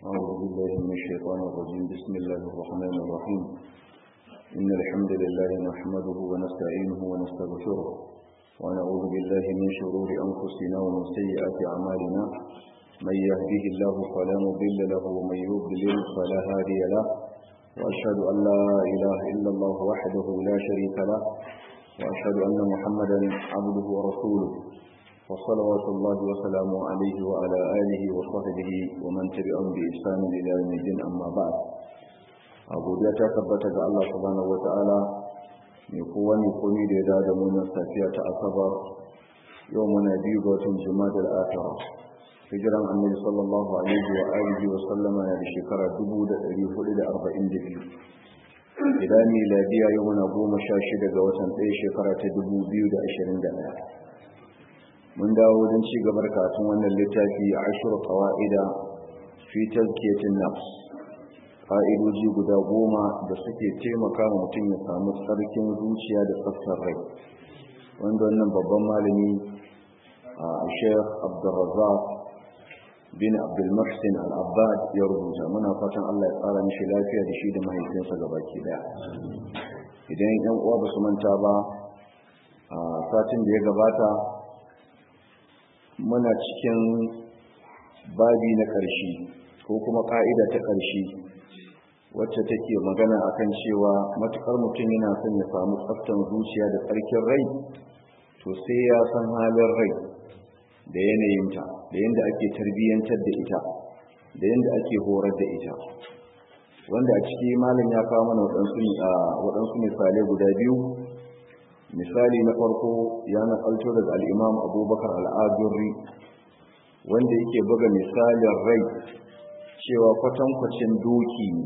أعوذ بالله من الشيطان الرجيم بسم الله الرحمن الرحيم إن الحمد لله نحمده ونستعينه ونستغفره ونعوذ بالله من شرور أنفسنا ومن سيئات أعمالنا من يهده الله فلا مضل له ومن يضلل فلا هادي له وأشهد أن لا إله إلا الله وحده لا شريك له وأشهد أن محمدا عبده ورسوله وصلوات الله وسلامه عليه وعلى آله وصحبه ومن تبعهم بإحسان إلى يوم الدين أما بعد أبو جاتا ثبت الله سبحانه وتعالى يقوى يقومي لذا دمونا سافية أصبر يومنا بيضة جماد الآخرة hijiran annabi sallallahu alaihi wa alihi wa sallama na da shekara 1442 idan miladiya yau muna goma sha shida ga watan ɗaya shekara ta 2021 mun dawo wajen ci gabar katun wannan littafi a ashir qawaida fi tazkiyatin nafs fa'idoji guda goma da suke taimaka wa mutum ya samu tsarkin zuciya da tsaftar rai wanda wannan babban malami a sheikh abdulrazak bin abdulmuhsin al-abbad ya rubuta muna fatan Allah ya tsara mishi lafiya da shi da mahaifinsa gabaki daya idan yan uwa ba su manta ba a satin da ya gabata muna cikin babi na ƙarshe ko kuma ƙa'ida ta ƙarshe wacce take magana akan cewa matukar mutum yana son ya samu tsaftan zuciya da tsarkin rai to sai ya san halin rai da yanayinta da yadda ake tarbiyyantar da ita da yadda ake horar da ita wanda a ciki malam ya kawo mana waɗansu misalai guda biyu misali na farko ya nakalto daga al'imam abubakar al'adurri wanda yake buga misalin rai cewa kwatankwacin doki ne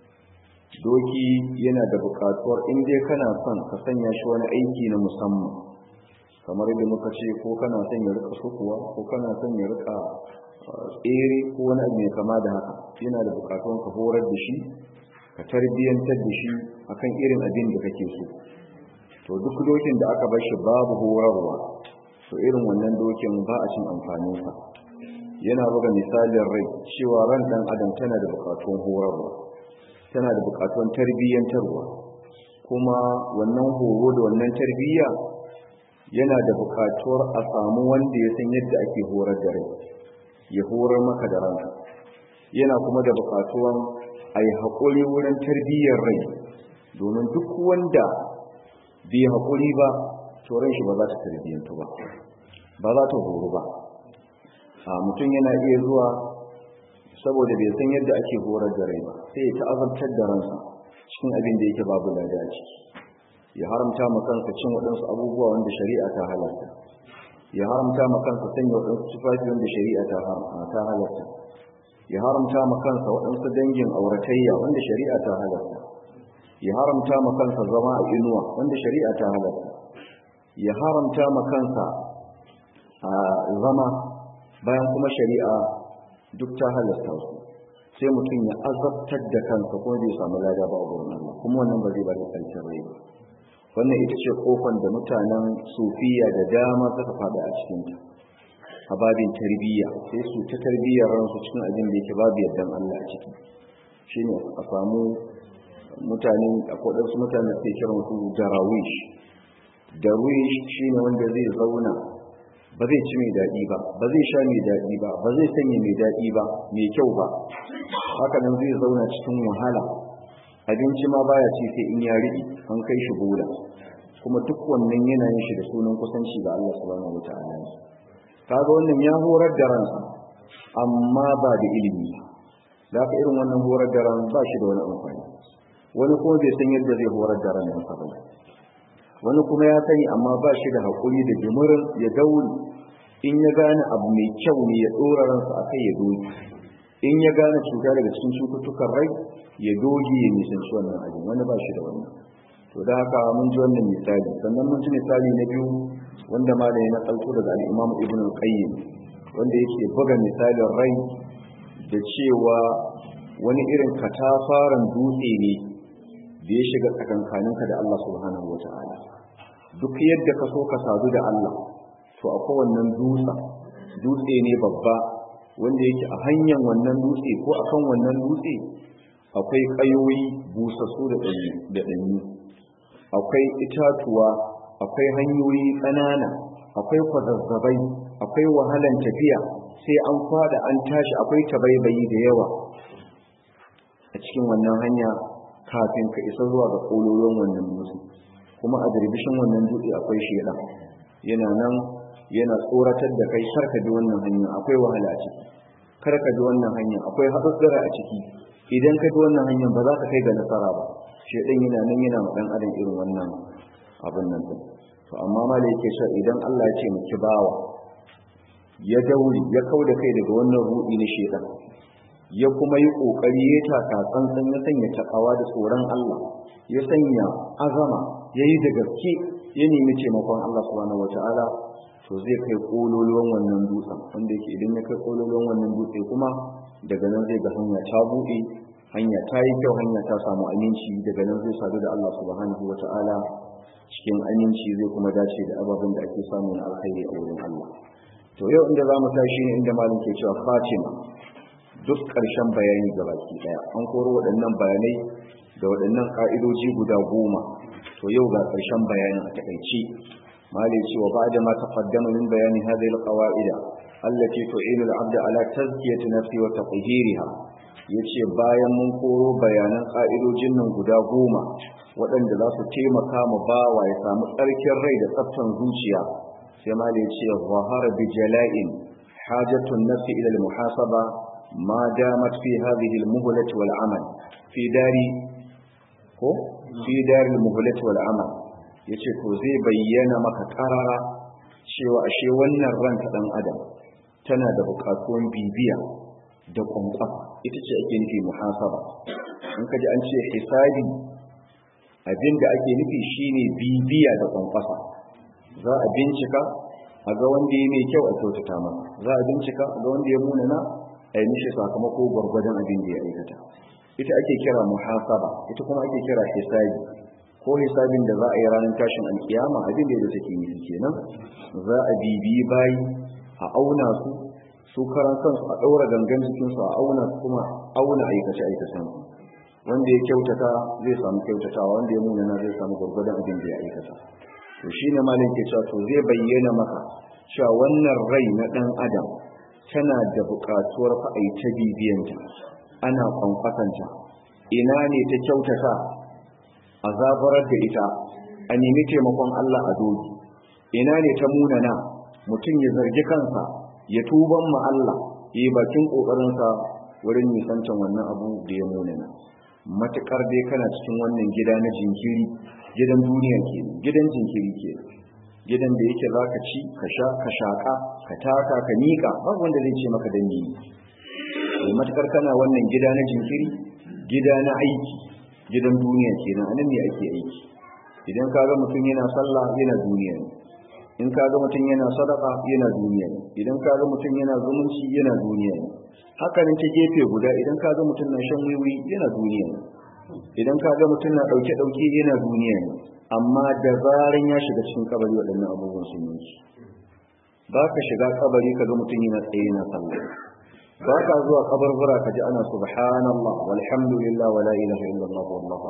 doki yana da buƙatuwar inda kana son ka sanya shi wani aiki na musamman kamar yadda muka ce ko kana son ya rika sukuwa ko kana son ya rika tsere ko wani abu mai kama da haka yana da bukatun ka horar da shi ka tarbiyyantar da shi akan irin abin da kake so to duk dokin da aka bar shi babu horarwa to irin wannan dokin ba a cin amfaninsa yana buga misalin rai cewa ran dan adam tana da bukatun horarwa tana da bukatun tarbiyyantarwa kuma wannan horo da wannan tarbiyya yana da bukatuwar a samu wanda ya san yadda ake horar da rai ya horar maka da ranka yana kuma da bukatuwan a yi haƙuri wurin tarbiyyar rai domin duk wanda bai haƙuri ba turan shi ba za ta tarbiyyantu ba ba za ta horo ba a mutum yana iya zuwa saboda bai san yadda ake horar da rai ba sai ya ta'azabtar da ransa cikin abin da yake babu lada a ciki ya haramta ma kansa cin waɗansu abubuwa wanda shari'a ta halarta ya haramta ma kansa sanya waɗansu tufafi wanda shari'a ta halarta ya haramta ma kansa waɗansu dangin auratayya wanda shari'a ta halarta ya haramta ma kansa zama a inuwa wanda shari'a ta halarta ya haramta ma kansa a zama bayan kuma shari'a duk ta halarta su sai mutum ya azabtar da kansa kuma bai samu lada ba a gurin Allah kuma wannan ba zai ba da ƙarshen rai ba wannan ita ce kofan da mutanen sufiya da dama suka fada a cikinta a babin tarbiyya sai su ta tarbiyyar ransu cikin abin da yake babu yardan Allah a ciki shine a samu mutane a kodarsu mutane da ke kiran su darawish darwish shine wanda zai zauna ba zai ci mai daɗi ba ba zai sha mai daɗi ba ba zai sanya mai daɗi ba mai kyau ba haka nan zai zauna cikin wahala abinci ma baya ci sai in ya riɗi an kai shi bola kuma duk wannan yana yin shi da sunan kusanci ga Allah subhanahu wataala kaga wannan ya horar da ransa amma ba da ilimi da haka irin wannan horar da ran ba shi da wani amfani wani kuma bai san yadda zai horar da ran sa ba wani kuma ya sani amma ba shi da haƙuri da jimirin ya dauri in ya gane abu mai kyau ne ya ɗora ransa akai ya doki in ya gane cuta daga cikin cututtukan rai ya doge ya nisanci wannan abin wani ba shi da wannan to da haka mun ji wannan misali sannan mun ji misali na biyu wanda ma da ya nakalto daga al'imam ibn al-qayyim wanda yake buga misalin rai da cewa wani irin katafaren dutse ne da ya shiga tsakankaninka da Allah subhanahu wa ta'ala duk yadda ka so ka sadu da Allah to a kowannen dutsa dutse ne babba wanda yake a hanyar wannan dutse ko akan wannan dutse akwai ƙayoyi busassu da ɗanyu akwai itatuwa akwai hanyoyi ƙanana akwai kwazazzabai akwai wahalan tafiya sai an fada an tashi akwai tabaibayi da yawa a cikin wannan hanya kafin ka isa zuwa ga ƙololon wannan dutse kuma a dirbishin wannan dutse akwai sheda yana nan yana tsoratar da kai kar ka bi wannan hanya akwai wahala a ciki kar ka bi wannan hanya akwai haɗuɗɗura a ciki idan ka bi wannan hanyar ba za ka kai ga nasara ba shedan yana nan yana ma dan adam irin wannan abin nan din to amma ma da yake cewa idan Allah ya ce mu ki bawa ya dauri ya kauda kai daga wannan rudi na shedan ya kuma yi kokari ya taka tsantsan ya sanya takawa da tsoron Allah ya sanya azama yayi da gaske ya nemi taimakon Allah subhanahu wataala to zai kai kololuwan wannan dutsen wanda yake idan ya kai kololuwan wannan dutse kuma daga nan zai ga hanya ta buɗe hanya ta yi kyau hanya ta samu aminci daga nan zai sadu da Allah subhanahu wataala cikin aminci zai kuma dace da ababen da ake samu na alkhairi a wurin Allah to yau inda za mu tashi ne inda malam ke cewa Fatima duk ƙarshen bayani ga baki ɗaya an koro waɗannan bayanai da waɗannan ƙa'idoji guda goma to yau ga ƙarshen bayanin a taƙaice malai cewa ba da ma taqaddama min bayani hadhihi alqawaida allati tu'inu al-'abda ala tazkiyati nafsi wa tatheeriha yace bayan mun koro bayanan ƙa'idojin nan guda goma waɗanda za su taimaka mu bawa ya samu tsarkin rai da tsaftan zuciya sai malai ce zahara bi jala'in hajatun nafsi ila al-muhasaba ما دامت في هذه المهلة والعمل في دار ko fi daril muhlat wal amal yace to zai bayyana maka karara cewa ashe wannan ranka dan adam tana da bukatun bibiya da kwankwafa ita ce ake nufi muhasaba in kaji an ce hisabi abinda ake nufi shine bibiya da kwankwafa za a bincika a ga wanda ya mai kyau a kyautata masa za a bincika a ga wanda ya munana a yi mishi sakamako gwargwadon abin da ya aikata ita ake kira muhasaba ita kuma ake kira hisabi ko hisabin da za a yi ranar tashin alkiyama abin da take nufi kenan za a bibiyi bayi a auna su su karan kansu a ɗaura gangan jikinsu a auna su kuma auna aikace aikacen wanda ya kyautata zai samu kyautatawa wanda ya munana zai samu gwargwadon abin da ya aikata to shine malin ke cewa to zai bayyana maka cewa wannan rai na ɗan adam tana da buƙatuwar fa'ai ta bibiyanta ana kwankwatanta ina ne ta kyautata a zabarar da ita a nemi taimakon Allah a dogi ina ne ta munana mutum ya zargi kansa ya tuban ma Allah yi bakin ƙoƙarinsa wurin nisancan wannan abu da ya munana matuƙar dai kana cikin wannan gida na jinkiri gidan duniya ke gidan jinkiri ke gidan da yake za ka ci ka sha ka shaƙa ka taka ka miƙa babu wanda zai ce maka dan yi matukar kana wannan gida na jinkiri gida na aiki gidan duniya kenan anan ne ake aiki idan ka ga mutum yana sallah yana duniya ne in ka ga mutum yana sadaka yana duniya ne idan ka ga mutum yana zumunci yana duniya ne haka nan ta gefe guda idan ka ga mutum na shan wiwi yana duniya ne idan ka ga mutum na dauke dauke yana duniya ne amma da zaran ya shiga cikin kabari waɗannan abubuwan sun yi ba ka shiga kabari ka ga mutum yana tsaye na sallah ba ka zuwa kabarbura ka ji ana subhanallah walhamdulillah wala ilaha illallah wallahu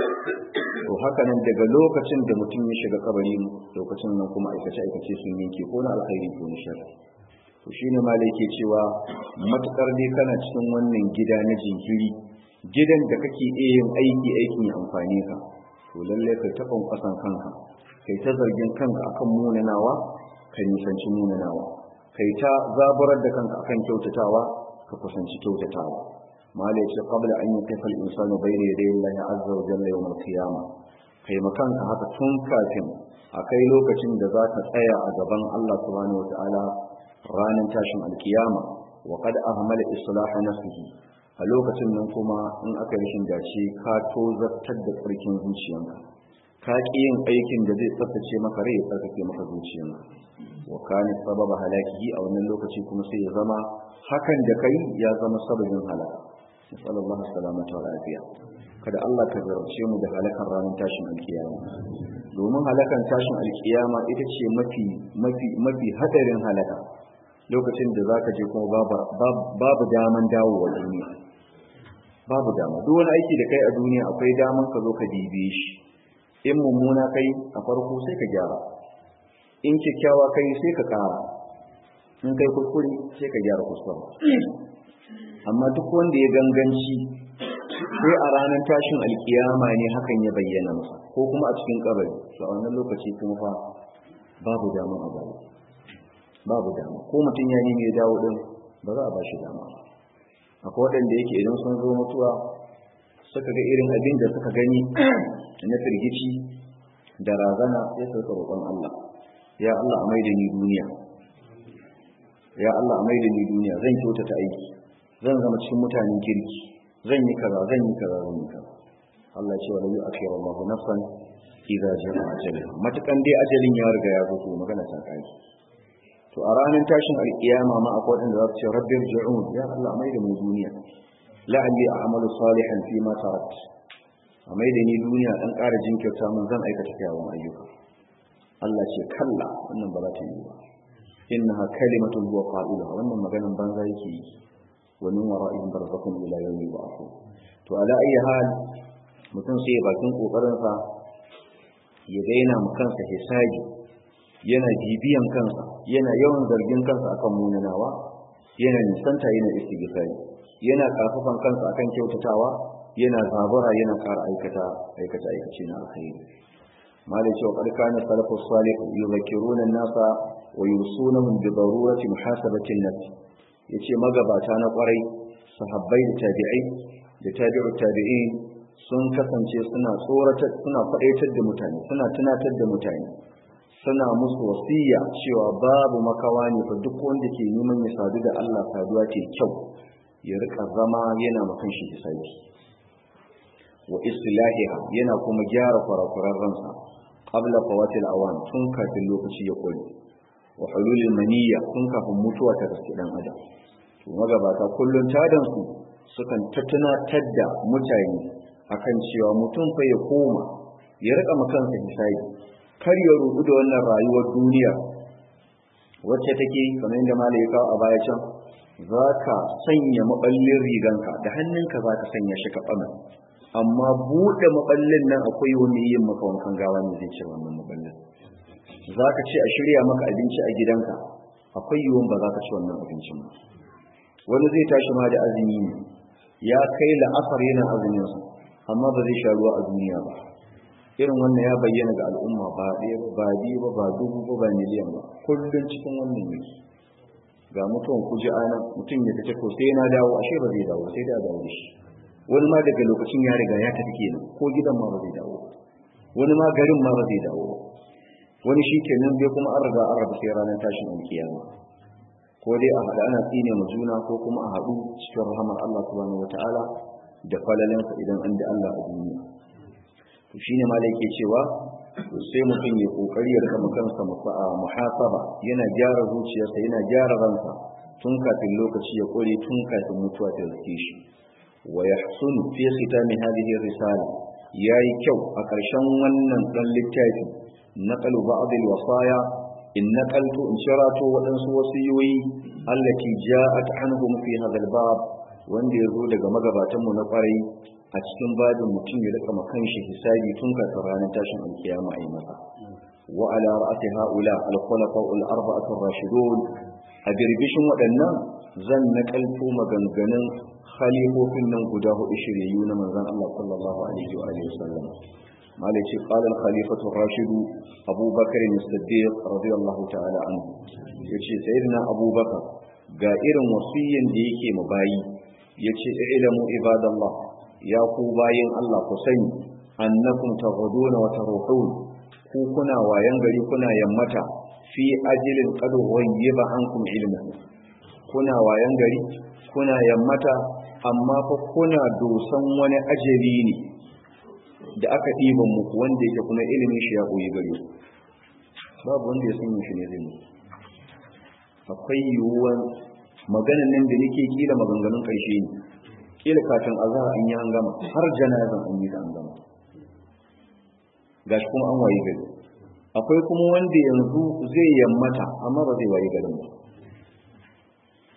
to haka nan daga lokacin da mutum ya shiga kabari lokacin nan kuma aikace aikace sun yanke ko na alkhairi ko na shar to shine malai ke cewa matukar dai kana cikin wannan gida na jinkiri gidan da kake iya yin aiki aikin ya amfane ka to lalle kai ta kwankwasan kanka kai ta zargin kanka akan munanawa ka nisanci munanawa kai ta zaburar da kanka akan kyautatawa ka kusanci kyautatawa mala yace qabla an yukafa al-insanu bayna yaday Allah azza wa jalla yawm al-qiyamah kai makanka haka tun kafin akai lokacin da za ka tsaya a gaban Allah subhanahu wa ta'ala ranar tashin alkiyama wa qad ahmala islah nafsihi a lokacin nan kuma in aka rashin dace ka tozartar da tsarkin zuciyanka ka ƙi yin aikin da zai tsaftace maka rai ya tsarkake maka zuciyanka wa kana sababa halakihi a wannan lokaci kuma sai ya zama hakan da kai ya zama sababin halaka sallallahu salamata wa lafiya kada Allah ka zarce mu da halakan ranar tashin alkiyama domin halakan tashin alkiyama ita ce mafi mafi mafi hadarin halaka lokacin da za ka je kuma babu daman dawowa duniya babu dama duk wani aiki da kai a duniya akwai daman ka zo ka dibe shi in mummuna kai a farko sai ka gyara in kyakkyawa kai sai ka kara in kai kuskure sai ka gyara kuskure amma duk wanda ya ganganci sai a ranar tashin alkiyama ne hakan ya bayyana masa ko kuma a cikin kabari to a wannan lokaci kuma fa babu dama a baya babu dama ko mutum ya nemi ya dawo din ba za a ba shi dama akwai waɗanda yake idan sun zo mutuwa suka ga irin abin da suka gani na firgici da razana sai su roƙon Allah ya Allah a maida ni duniya ya Allah a maida ni duniya zan kyautata aiki zan zama cikin mutanen kirki zan yi kaza zan yi kaza zan yi kaza Allah ya ce wala yu'akhiru Allahu nafsan idza jaa ajalha matakan dai ajalin ya riga ya zo magana ta kai to a ranar tashin alkiyama ma akwai wanda za su ce rabbir ji'un ya Allah mai da mu duniya la'alli a'malu salihan fi ma tarat a mai da ni duniya dan ƙara jinkirta mun zan aikata kyawun ayyuka Allah ce kalla wannan ba za ta yi ba innaha kalimatun huwa qa'iluha wannan maganan banza yake yi wa min wara'ihim barzakhun ila yawmi yub'athun to ala ayi hal mutum sai bakin kokarin sa ya daina mu kansa hisabi yana bibiyan kansa yana yawan zargin kansa akan munanawa yana nisanta yana istighfari yana karfafan kansa akan kyautatawa yana zabura yana ƙara aikata aikata aikace na alkhairi malai cewa qad kana salafus salih yuzakiruna an-nasa wa yusunahum bi darurati muhasabati an-nafs yace magabata na kwarai sahabbai da tabi'ai da tabi'u tabi'in sun kasance suna tsoratar suna faɗaitar da mutane suna tunatar da mutane suna musu wasiya cewa babu makawa ne fa duk wanda ke neman ya sadu da Allah saduwa ce kyau ya rika zama yana makan shi hisabi wa islahiha yana kuma gyara kurakuran ransa qabla fawatil awan tun kafin lokaci ya kore wa hululil maniyya tun kafin mutuwa ta gaske dan adam to magabata kullun tadan su sukan tattunatar da mutane akan cewa mutum fa ya koma ya rika makansa hisabi kar ya rubu da wannan rayuwar duniya wacce take kamar yadda malai ya kawo a baya can za ka sanya maɓallin riganka da hannunka za ka sanya shi kaɓana amma buɗe maɓallin nan akwai wani yin maka wankan gawa ne zai ce wannan maɓallin za ka ce a shirya maka abinci a gidanka akwai yiwuwan ba za ka ci wannan abincin ba wani zai tashi ma da azumi ne ya kai la'asar yana azuminsa amma ba zai sha ruwa a duniya ba irin wannan ya bayyana ga al'umma ba ɗaya ba biyu ba ba dubu ba ba miliyan ba kullum cikin wannan yake ga mutuwan kuji ana mutum ya tace ko sai na dawo ashe ba zai dawo sai da dawo da shi wani ma daga lokacin ya riga ya tafi kenan ko gidan ma ba zai dawo wani ma garin ma ba zai dawo wani shi kenan bai kuma an riga an rabu sai ranar tashin alkiyama ko dai a haɗa ana tsine ma juna ko kuma a haɗu cikin rahamar Allah subhanahu wataala da falalansa idan an da Allah a duniya to shine malai yake cewa sai mutum ya kokari ya rika kansa muhasaba yana gyara zuciyarsa yana gyara ransa tun kafin lokaci ya kore tun kafin mutuwa ta riske shi wa yahsunu fi khitami hadhihi risala yayi kyau a ƙarshen wannan dan littafi naqalu ba'd al-wasaya in naqaltu in sharato waɗansu wasiyoyi allati ja'at anhum fi hadha al-bab wanda yazo daga magabatan mu na kwarai a cikin babin mutum ya rika makan shi hisabi tun kafin ranar tashin alkiyama a yi masa wa ala ra'ati haula al-khulafa al-arba'atu ar-rashidun a birbishin waɗannan zan nakalto maganganun khalifofin nan guda hudu shiryayyu na manzon Allah sallallahu alaihi wa alihi wasallam malai ce qala al-khalifatu ar-rashid Abu Bakr as-Siddiq radiyallahu ta'ala anhu yace sayyidina Abu Bakar ga irin wasiyyan da yake mu bayi yace ilamu ibadallah ya ku bayin Allah ku sani annakum taghuduna wa taruhun ku kuna wayan gari kuna yammata fi ajilin qad ghayyiba ankum ilma kuna wayan gari kuna yammata amma fa kuna dosan wani ajali ne da aka ɗiban muku wanda yake kuma ilimin shi ya koyi gare ku babu wanda ya san shi ne zai akwai yiwuwan maganan nan da nake kila maganganun ƙarshe ne kila kafin azhar an yi an gama har janazan an yi an gama gashi kuma an waye gari akwai kuma wanda yanzu zai yammata amma ba zai waye garin ba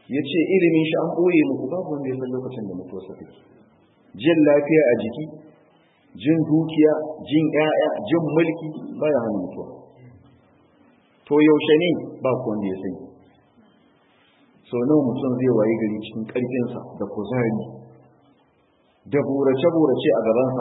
ya ce ilimin shi an ɓoye muku babu wanda ya san lokacin da mutuwarsa take jin lafiya a jiki jin dukiya jin ƴaƴa jin mulki baya hana mutuwa to yaushe ne ba ku wanda ya sani sau nawa mutum zai waye gari cikin ƙarfinsa da kuzari da burace-burace a gabansa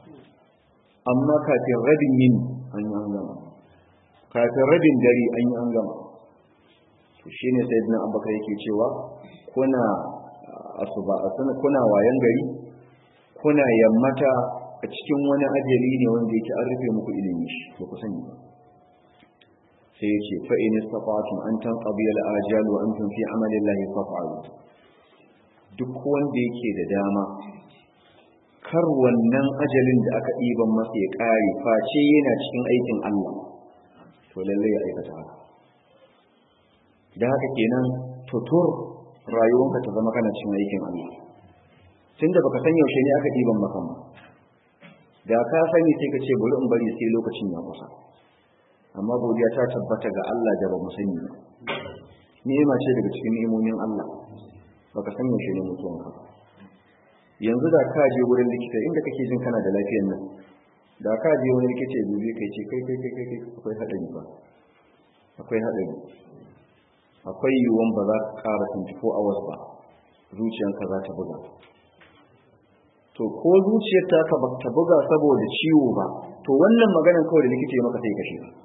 amma kafin rabin yini an yi an gama kafin rabin dare an yi an gama to shi ne sai dinan abubakar yake cewa kuna asuba kuna wayan gari kuna yammata a cikin wani ajali ne wanda yake an rufe muku ilimi shi ba ku sani ba sai ya ce fa'in istata'tum an tanqadi al-ajal wa antum fi amalillahi faf'alu duk wanda yake da dama kar wannan ajalin da aka ɗiban masa ya ƙare face yana cikin aikin Allah to lallai ya aikata haka da haka kenan tutur rayuwanka ta zama kana cikin aikin Allah tunda baka san yaushe ne aka ɗiban maka ba da ka sani sai ka ce bari in bari sai lokacin ya kusa amma godiya ta tabbata ga Allah da ba mu sani ba ni'ima ce daga cikin ni'imomin Allah baka san yaushe ne mutuwanka ba yanzu da ka je wurin likita inda kake jin kana da lafiyar nan da ka je wani likita ya dubi kai ce kai kai kai kai akwai hadari ba akwai hadari akwai yiwuwan ba za ka ƙara 24 hours ba zuciyanka za ta buga to ko zuciyar ta ka ba ta buga saboda ciwo ba to wannan maganar kawai da likita ya maka sai kashe ka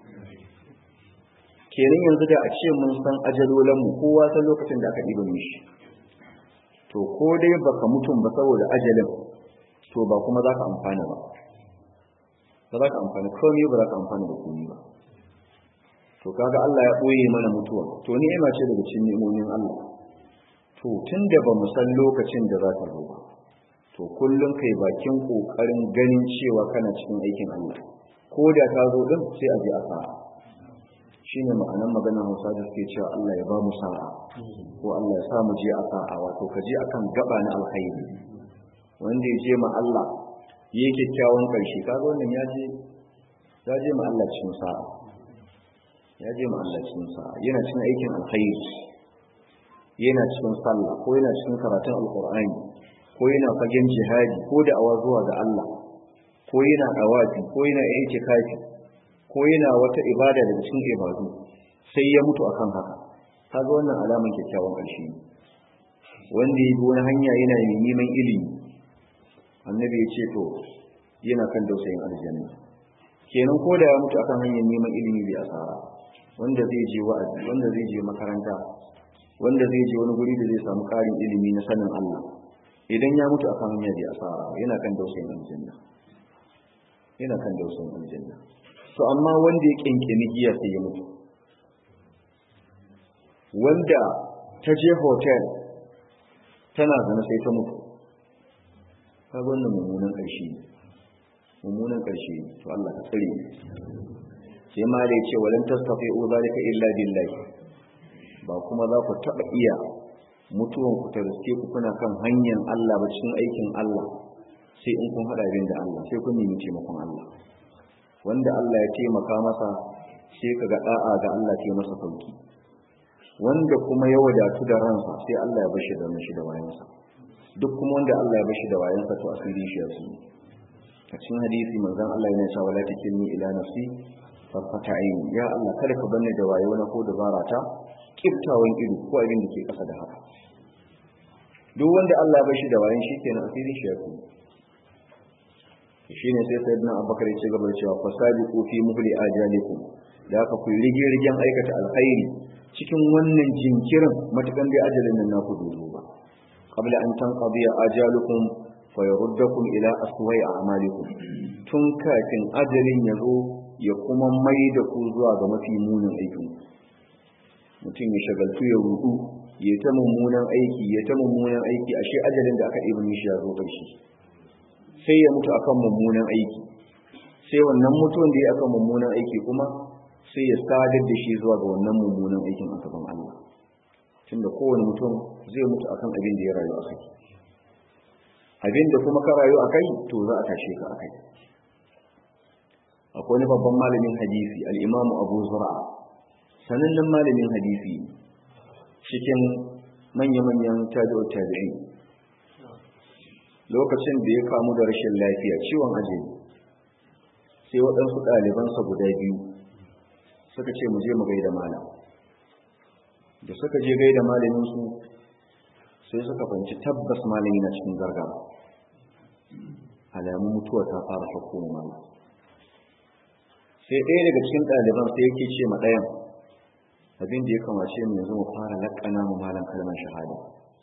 kenan yanzu da a ce mun san ajalolanmu kowa san lokacin da aka ɗiba mishi to ko dai baka mutum ba saboda ajalin to ba kuma za ka amfana ba ba za ka amfana komai ba za ka amfana da komai ba to kaga Allah ya ɓoye mana mutuwa to ni'ima ce daga cikin ni'imomin Allah to tunda ba mu san lokacin da za ta zo ba to kullum kai bakin kokarin ganin cewa kana cikin aikin Allah ko da ta zo din sai a je a sa'a shine ma'anar maganar Hausa da suke cewa Allah ya ba mu sa'a ko Allah ya sa mu je a sa'a wato ka je akan gaba na alkhairi wanda ya je ma Allah yi kyakkyawan karshe kaga wannan ya je ya je ma Allah cikin sa'a ya je ma Allah cikin sa'a yana cikin aikin alkhairi yana cikin sallah ko yana cikin karatun alqur'ani ko yana fagen jihadi ko da awa zuwa ga Allah ko yana dawafi ko yana yanke kafi ko yana wata ibada daga cikin ibadu sai ya mutu akan haka kaga wannan alaman kyakkyawan ƙarshe ne wanda ya bi wani hanya yana neman ilimi annabi ya ce to yana kan dausayin aljanna kenan ko da ya mutu akan hanyar neman ilimi bai asara wanda zai je wa'azi wanda zai je makaranta wanda zai je wani guri da zai samu ƙarin ilimi na sanin Allah idan ya mutu akan hanya bai asara yana kan dausayin aljanna yana kan dausayin aljanna to amma wanda ya kinkini giya sai ya mutu wanda ta je hotel tana zana sai ta mutu ka wannan mummunan ƙarshe mummunan ƙarshe to Allah ka tsare sai ma da yace walan tastafi'u zalika illa billahi ba kuma za ku taba iya mutuwan ku ta riske ku kuna kan hanyar Allah ba cikin aikin Allah sai in kun hada bin da Allah sai kun nemi taimakon Allah wanda Allah ya taimaka masa sai kaga da'a ga Allah ta masa sauki wanda kuma ya wadatu da ransa sai Allah ya bashi da mashi da wayansa duk kuma wanda Allah ya bashi da wayansa to asiri shi yasu a cikin hadisi manzon Allah yana cewa la takilni ila nafsi farfata aini ya Allah kada ka banne da wayo na ko dabara ta kiftawan ido ko abin da ke kasa da haka duk wanda Allah ya bashi da wayan shi kenan asiri shi yasu shine sai sayyidina Abubakar ya ce gaba da cewa fasabiqu fi muhli ajalikum da aka ku rige rigen aikata alkhairi cikin wannan jinkirin matukan dai ajalin nan naku dozo ba qabla an tanqadiya ajalukum fa yuruddakum ila aswa'i a'malikum tun kafin ajalin ya zo ya kuma mai da ku zuwa ga mafi munin aikin mutum ya shagaltu ya rudu ya ta mummunan aiki ya ta mummunan aiki ashe ajalin da aka ɗiba mishi ya zo ƙarshe sai ya mutu akan mummunan aiki sai wannan mutuwan da ya akan mummunan aiki kuma sai ya sadar da shi zuwa ga wannan mummunan aikin a gaban Allah tunda kowane mutum zai mutu akan abin da ya rayu a kai abin da kuma ka rayu a kai to za a tashe ka a kai akwai wani babban malamin hadisi al'imamu abu zura sanannen malamin hadisi cikin manya-manyan tabi'ut tabi'i lokacin da ya kamu da rashin lafiya ciwon ajali sai waɗansu ɗalibansa guda biyu suka ce mu je mu gaida malam da suka je gaida malaminsu sai suka fahimci tabbas malami na cikin gargara alamun mutuwa ta fara hukumar malam sai ɗaya daga cikin ɗaliban sai yake ce ma ɗayan abin da ya kamace mu yanzu mu fara laƙana mu malam kalmar shahada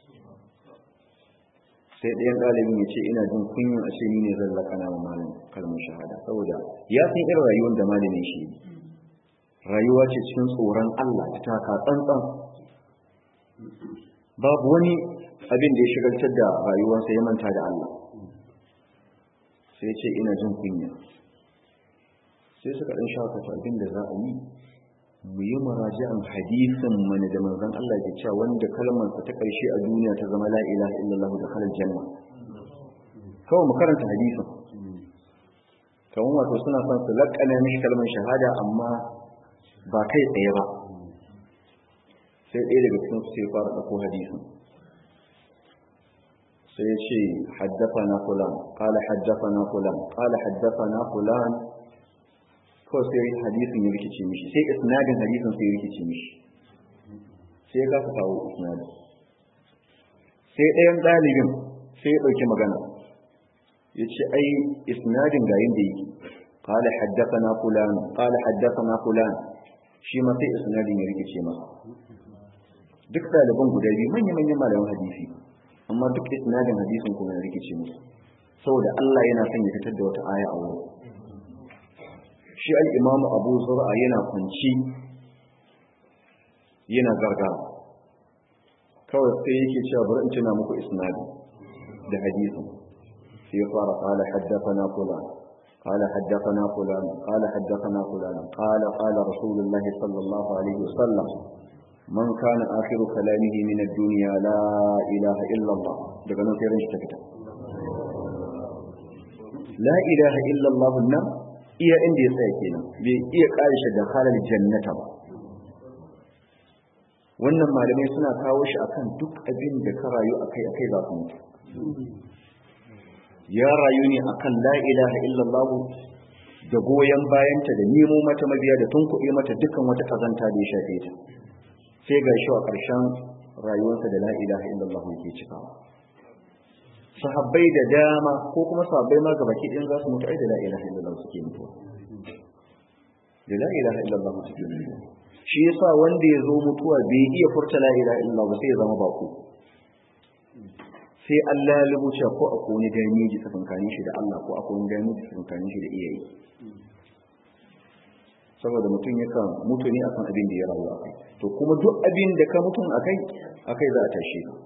sai ɗayan ɗalibin ya ce ina jin kunyin a ce ni ne zan laƙana mu malam kalmar shahada saboda ya san irin rayuwar da malamin shi rayuwa ce cikin tsoron Allah ta taka tsantsan babu wani abin da ya shigaltar da rayuwarsa ya manta da Allah sai ce ina jin kunya sai suka ɗan shakata abin da za a yi mu yi maraji'an hadisin mana da manzon Allah ke cewa wanda kalmarsa ta ƙarshe a duniya ta zama la ilaha illallah da halal janna kawai mu karanta hadisin kamar wato suna son su laƙana mishi kalmar shahada amma ba kai tsaye ba sai ɗaya daga cikin su sai fara ɗauko hadisin sai ya ce haddafa na fulan ƙala haddafa na fulan ƙala haddafa na fulan kawai sai hadisin ya rikice mishi sai isnadin hadisin sai ya rikice mishi sai ya kasa kawo isnadin sai ɗayan ɗalibin sai ya ɗauki magana ya ce ai isnadin ga yin da yake قال حدثنا فلان قال حدثنا فلان shi ma sai isnadin ya rikice masa duk ɗaliban guda biyu manya-manyan malaman hadisi amma duk isnadin hadisin kuma ya rikice musu saboda Allah yana son ya fitar da wata aya a wurin shi al-imamu Abu Zur'a yana kunci yana gargara kawai sai yake cewa bari in tuna muku isnadin da hadisin sai ya fara qala haddathana fulan قال حدثنا فلان قال حدثنا فلان قال قال رسول الله صلى الله عليه وسلم من كان آخر كلامه من الدنيا لا إله إلا الله daga nan sai ran shi ta fita la ilaha illa Allah nan iya inda ya tsaya kenan bai iya karishe da halal jannata ba wannan malamai suna kawo shi akan duk abin da ka rayu akai akai za su mutu ya rayu ne akan la ilaha illallah da goyon bayanta da nemo mata mabiya da tunkuɗe mata dukkan wata kazanta da ya shafe ta sai ga shi a ƙarshen rayuwarsa da la ilaha illallah yake cikawa sahabbai da dama ko kuma sahabbai ma gabaki ɗin za su mutu ai da la ilaha illallah suke mutuwa da la ilaha illallah suke mutuwa shi yasa wanda ya zo mutuwa bai iya furta la ilaha illallah ba sai ya zama bako sai Allah ya rubuce ko akwai wani damiji tsakankanin shi da Allah ko akwai wani damiji tsakankanin shi da iyaye saboda mutum yakan mutu ne akan abin da ya rayu a kai to kuma duk abin da ka mutum a kai a kai za a tashi ka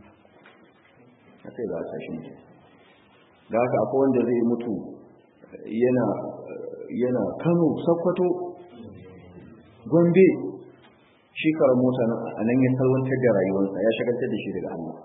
a kai za a tashi mutum da haka akwai wanda zai mutu yana yana kano sakwato gombe shi karar mota a nan ya salwantar da rayuwarsa ya shagaltar da shi daga Allah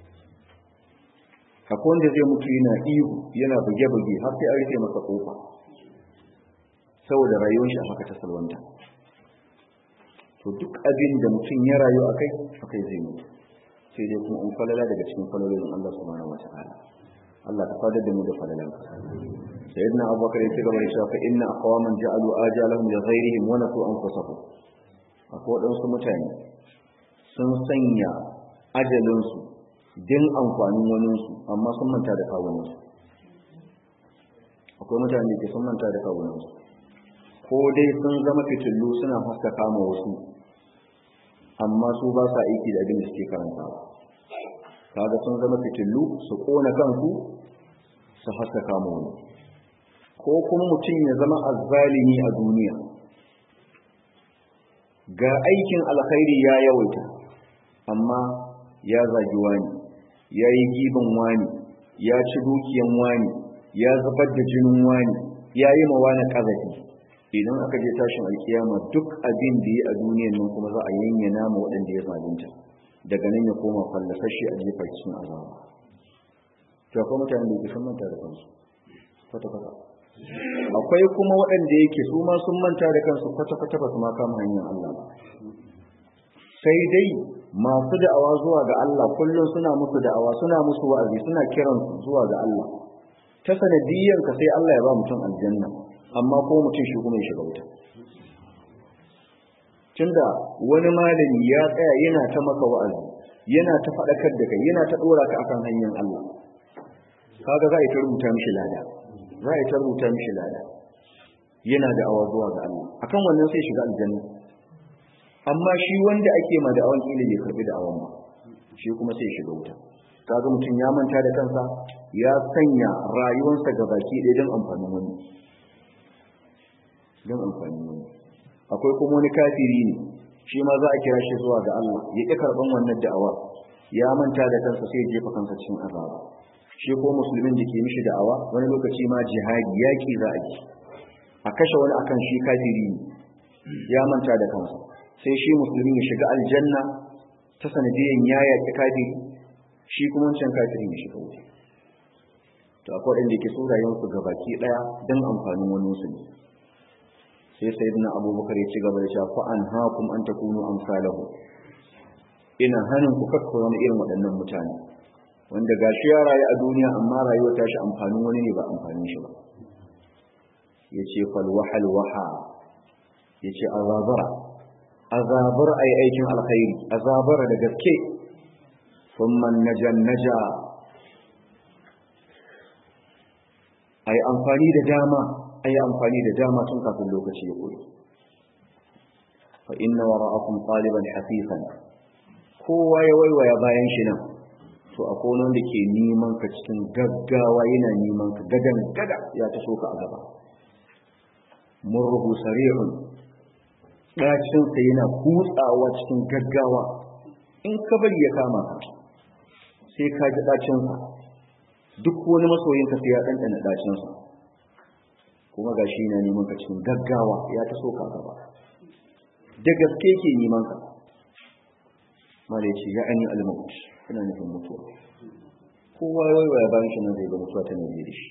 akwai wanda zai mutu yana ihu yana buge-buge har sai an rufe masa kofa saboda rayuwar shi a haka ta salwanta to duk abin da mutum ya rayu a kai a kai zai mutu sai dai kuma in falala daga cikin falalolin Allah subhanahu wa ta'ala Allah ka fadar da mu da falalanka sayyidina abubakar ya ci gaba da cewa fa inna aqwaman ja'alu ajalahum li ghayrihim wa nasu anfusahum akwai waɗansu mutane sun sanya ajalinsu din amfanin waninsu amma sun manta da kawuninsu akwai mutane da ke sun manta da kawuninsu ko dai sun zama fitillu suna haskaka ma wasu amma su ba sa aiki da abin da suke karantawa kaga sun zama fitillu su kona kansu su haskaka ma wani ko kuma mutum ya zama azzalimi a duniya ga aikin alkhairi ya yawaita amma ya zagi wani ya yi giban wani ya ci dukiyan wani ya zubar da jinin wani ya yi ma wani ƙazafi idan aka je tashin alkiyama duk abin da ya a duniyan nan kuma za a yanyana ma waɗanda ya zalunta daga nan ya koma fallasashe a jefa cikin azaba to akwai mutane da ke sun manta da kansu kwata-kwata akwai kuma waɗanda yake su ma sun manta da kansu kwata-kwata ba su ma kama hanyar Allah ba sai dai masu da'awa zuwa ga Allah kullum suna musu da'awa suna musu wa'azi suna kiran zuwa ga Allah ta sanadiyyar ka sai Allah ya ba mutum aljanna amma ko mutum shi kuma ya shiga wuta tunda wani malami ya tsaya yana ta maka wa'azi yana ta faɗakar da kai yana ta ɗora ka akan hanyar Allah kaga za a yi ta rubuta mishi lada za a yi ta rubuta mishi lada yana da awa zuwa ga Allah akan wannan sai shiga aljanna amma shi wanda ake ma da awan kila bai karbi da awan ba shi kuma sai shiga wuta kaga mutum ya manta da kansa ya sanya rayuwarsa ga baki ɗaya don amfanin wani don amfanin wani akwai kuma wani kafiri ne shi ma za a kira shi zuwa ga Allah ya ƙi karɓan wannan da'awa ya manta da kansa sai ya jefa kansa cikin azaba shi ko musulmin da ke mishi da'awa wani lokaci ma jihadi yaƙi za a ji a kashe wani akan shi kafiri ne ya manta da kansa sai shi musulmi ya shiga aljanna ta sanadiyan ya yaƙi kafiri shi kuma wancan kafiri ya shiga wuta to akwai waɗanda ke so rayuwarsu ga baki ɗaya don amfanin wani musulmi sai sayyidina abubakar ya ci gaba da cewa fa an hakum an takunu amsalahu ina hanin ku kakka wani irin waɗannan mutane wanda gashi ya rayu a duniya amma rayuwar tashi amfanin wani ne ba amfanin shi ba yace fal wahal waha yace azabara azabar ai aikin alkhairi azabara da gaske thumma najan naja ai amfani da dama ai amfani da dama tun kafin lokaci ya koyi fa inna wara'akum taliban hafifan kowa ya waiwaya bayan shi nan to akwai wanda ke neman ka cikin gaggawa yana neman ka gadan gada ya ta so ka a gaba murruhu sarihun dacin sa yana kutsawa cikin gaggawa in ka bari ya kama ka sai ka ji dacin sa duk wani masoyin ka sai ya dandana dacin sa kuma gashi yana neman ka cikin gaggawa ya ta so ka gaba da gaske ke neman ka malai ce ya ani al-maut ina nufin mutuwa kowa ya waiwaya bayan shi nan zai ga mutuwa ta nemi da shi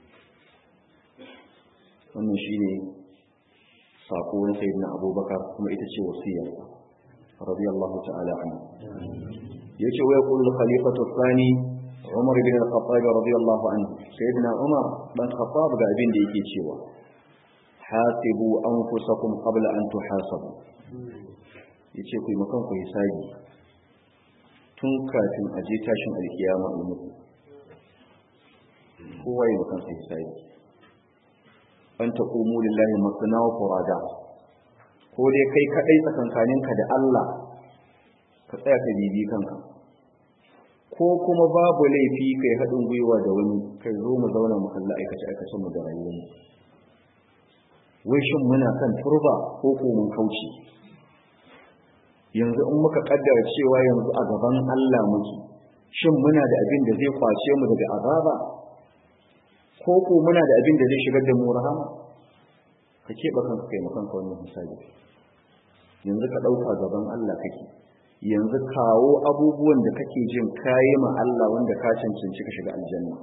wannan shi ne sako na sayyidina abubakar kuma ita ce wasiyar radiyallahu ta'ala anhu yace wa yaqulu khalifatu thani umar bin al-khattab radiyallahu anhu sayyidina umar dan khattab ga abin da yake cewa hasibu anfusakum qabla an tuhasabu yace ku yi makan ku hisabi tun kafin a je tashin alkiyama a mutu kowa yi makan sai sai an ta ƙumu lillahi masana wa furada ko dai kai kaɗai tsakankaninka da Allah ka tsaya ka bibi kanka ko kuma babu laifi kai haɗin gwiwa da wani kai zo mu zauna mu kalla aikace aikacen mu da rayuwar mu wai shin muna kan turba ko ko mun kauce yanzu in muka kaddara cewa yanzu a gaban Allah muke shin muna da abin da zai kwace mu daga azaba ko ko muna da abin da zai shigar da mu rahama ka keɓe kanka kai makan ka wannan misali yanzu ka ɗauka gaban Allah kake yanzu kawo abubuwan da kake jin kayi ma Allah wanda ka cancanci ka shiga aljanna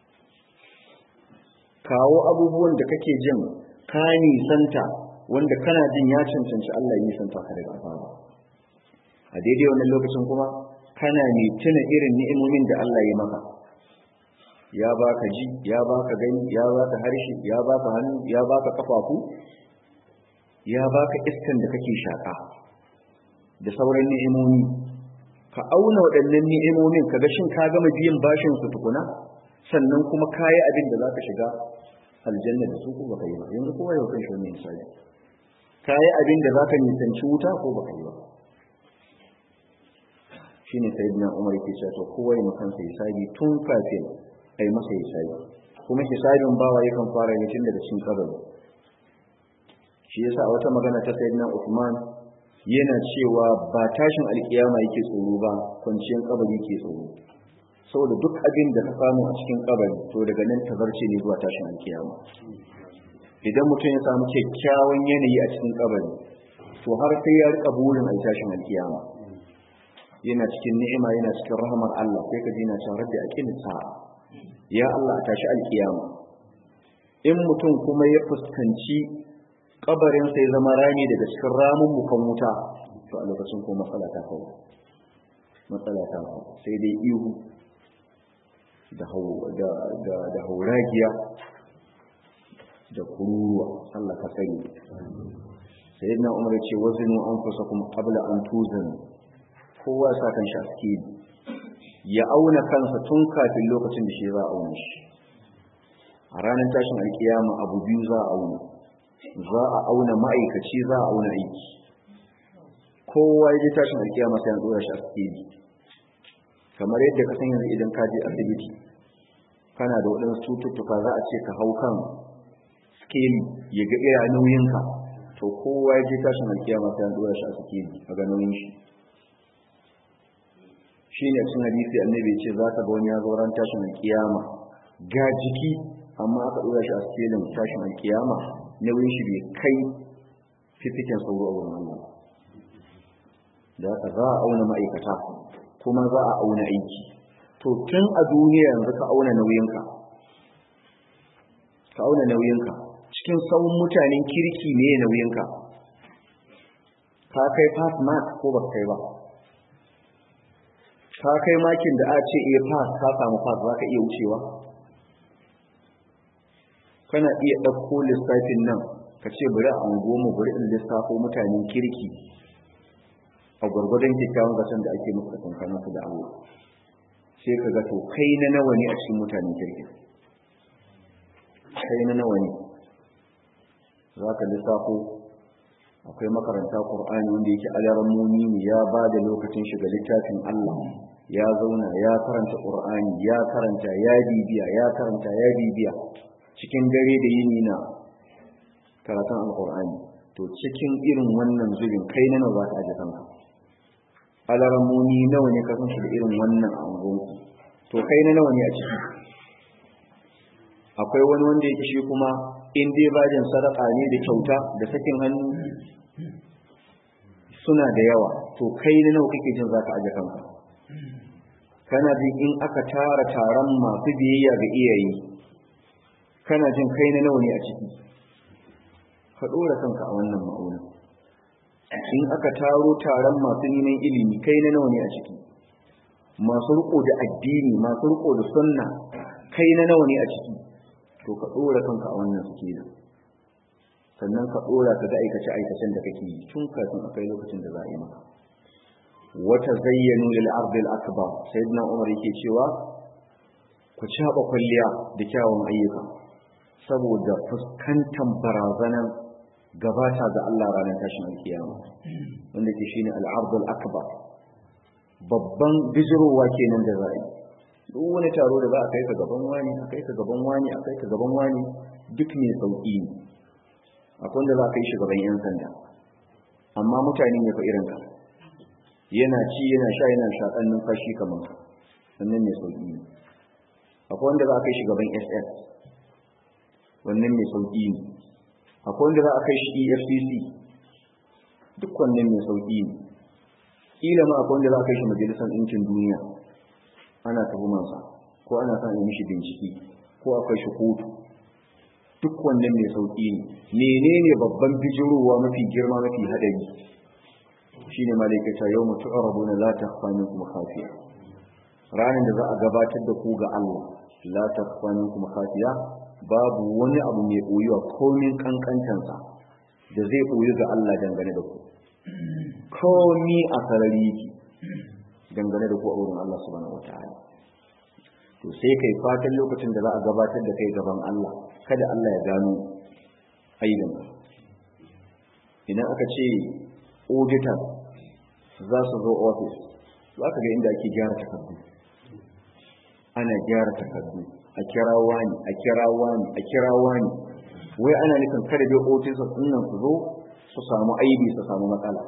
kawo abubuwan da kake jin ka nisanta wanda kana jin ya cancanci Allah ya nisanta ka daga azaba a daidai wannan lokacin kuma kana ne tuna irin ni'imomin da Allah ya maka ya baka ji ya baka gani ya baka harshe ya baka hannu ya baka kafafu ya baka iskan da kake shaka da sauran ni'imomi ka auna waɗannan ni'imomin ka ga shin ka gama biyan bashin su tukuna sannan kuma kayi abin da zaka shiga aljanna da su ko baka yi ba yanzu kowa yau kan shi wannan misali kayi abin da zaka nisanci wuta ko baka yi ba shine sayyidina Umar yake cewa to kowa ya makan sa hisabi tun kafin ai masa hisabi kuma hisabin bawa yakan fara ne tun daga cikin kabari shi yasa a wata magana ta sayyidina Uthman yana cewa ba tashin alkiyama yake tsoro ba kwanciyar kabari yake tsoro saboda duk abin da ka samu a cikin kabari to daga nan tazarce ne zuwa tashin alkiyama idan mutum ya samu kyakkyawan yanayi a cikin kabari to har sai ya rika burin a tashin alkiyama yana cikin ni'ima yana cikin rahmar Allah sai ka ji na cewa rabbi aqim sa'a ya Allah a tashi alkiyama in mutum kuma ya fuskanci kabarin sai zama rami daga cikin ramun mukan wuta to a lokacin ko matsala ta kawo matsala ta sai dai ihu da hauragiya da kururuwa Allah ka sani sai na umar ce wazinu an fusa kuma qabla an tuzan kowa sa kan shi aski ya auna kansa tun kafin lokacin da shi za a auna shi a ranar tashin alkiyama abu biyu za a auna za a auna ma'aikaci za a auna aiki kowa ya je tashin alkiyama sai an dora shi aski kamar yadda ka san yanzu idan ka je asibiti kana da waɗansu cututtuka za a ce ka hau kan skeli ya ga ira nauyinka to kowa ya je tashin alkiyama sai an dora shi a skeli a ga nauyin shi shi ne cin hadisi annabi ce za ka ga wani ya zo ran tashin alkiyama ga jiki amma aka dora shi a skelin tashin alkiyama nauyin shi bai kai fifikin sauro a wurin Allah da haka za a auna ma'aikata kuma za a auna aiki to tun a duniya yanzu ka auna nauyinka ka auna nauyinka cikin sauran mutanen kirki ne nauyinka ka kai pass mark ko ba kai ba ka kai makin da a ce iya pass ka samu pass za ka iya wucewa kana iya ɗauko lissafin nan ka ce bari a goma bari in lissafo mutanen kirki a gwargwadon kyakkyawan zaton da ake musu tsakankanin su da Allah sai ka ga to kai na nawa ne a cikin mutanen kirki kai na nawa ne za ka lissafo akwai makaranta Qur'ani wanda yake alaran muni ne ya ba da lokacin shiga littafin Allah ya zauna ya karanta Qur'ani ya karanta ya bibiya ya karanta ya bibiya cikin dare da yini na karatun alqur'ani to cikin irin wannan zubin kai na nawa za ka aje kanka alaramuni nawa ne kasan shi da irin wannan angonku to kai na nawa ne a ciki akwai wani wanda yake shi kuma in dai bajin sadaka ne da kyauta da sakin hannu suna da yawa to kai na nawa kake jin zaka aje kanka kana jin in aka tara taron masu biyayya ga iyaye kana jin kai na nawa ne a ciki ka dora kanka a wannan ma'aunin in aka taro taron masu neman ilimi kai na nawa ne a ciki masu riko da addini masu riko da sunna kai na nawa ne a ciki to ka dora kanka a wannan suke da sannan ka dora ka ga aikace aikacen da kake yi tun kafin akai lokacin da za a yi maka wata zayyanu lil ardi al akbar sayyidina umar yake cewa ku caba kwalliya da kyawun ayyuka saboda fuskantar barazanan gabata ga Allah ranar tashin alkiyama wanda ke shine al'ardul akbar babban bijirowa kenan da za a yi duk wani taro da za a kai ka gaban wani a kai ka gaban wani a kai ka gaban wani duk mai sauki ne akwai wanda za a kai shi gaban yan sanda amma mutane ne fa irin ka yana ci yana sha yana shaƙan numfashi kamar ka sannan mai sauki ne akwai wanda za a kai shi gaban ss wannan mai sauki ne akwai wanda za a kai shi efcc duk wannan mai sauƙi ne ƙila ma akwai wanda za a kai shi majalisar ɗinkin duniya ana tuhumansa ko ana son yi mishi bincike ko a kai shi kotu duk wannan mai sauƙi ne menene babban bijirowa mafi girma mafi haɗari shine malaikata yau mutu arabuna la takhfa minkum khafiya ranar da za a gabatar da ku ga Allah la takhfa minkum khafiya babu wani abu mai ɓoyuwa komin kankantansa da zai ɓoyi ga Allah dangane da ku komi a sarari yake dangane da ku a wurin Allah subhanahu wataala to sai kai fatan lokacin da za a gabatar da kai gaban Allah kada Allah ya gano aibin idan aka ce auditor za su zo office za ka ga inda ake gyara takardu ana gyara takardu a kira wani a kira wani a kira wani wai ana nufin kada dai officers din nan su zo su samu aibi su samu matsala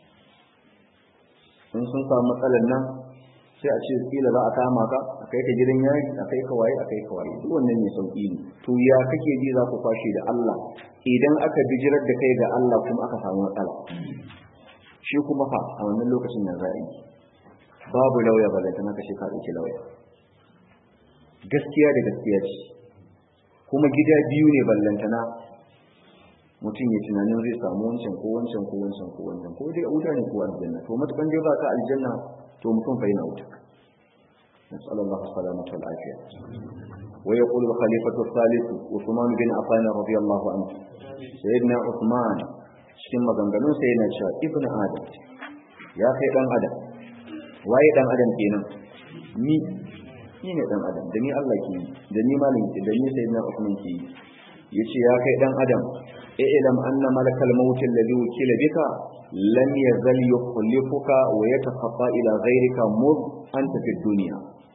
in sun samu matsalar nan sai a ce kila za a kama ka a kai ka gidan yari a kai ka waye a kai ka waye duk wannan ne sauki ne to ya kake ji za ku kwashe da Allah idan aka bijirar da kai ga Allah kuma aka samu matsala shi kuma fa a wannan lokacin nan za a yi babu lauya ba da tana kashe ka ɗauki lauya gaskiya da gaskiya ce kuma gida biyu ne ballantana mutum ya tunanin zai samu wancan ko wancan ko wancan ko wancan ko dai a wuta ne ko aljanna to matukan dai ba ka aljanna to mutum fa yana wuta نسأل الله السلامة والعافية ويقول الخليفة الثالث عثمان بن عفان رضي الله عنه سيدنا عثمان cikin maganganun sai yana cewa ibn adam ya kai dan adam waye dan adam kenan ni ni ne dan adam da ni Allah ke yi da ni malin ke da ni sayyidina Uthman ke yi yace ya kai dan adam ilam anna malakal maut alladhi wukila bika lam yazal yukhlifuka wa yataqatta ila ghayrika mud anta fi dunya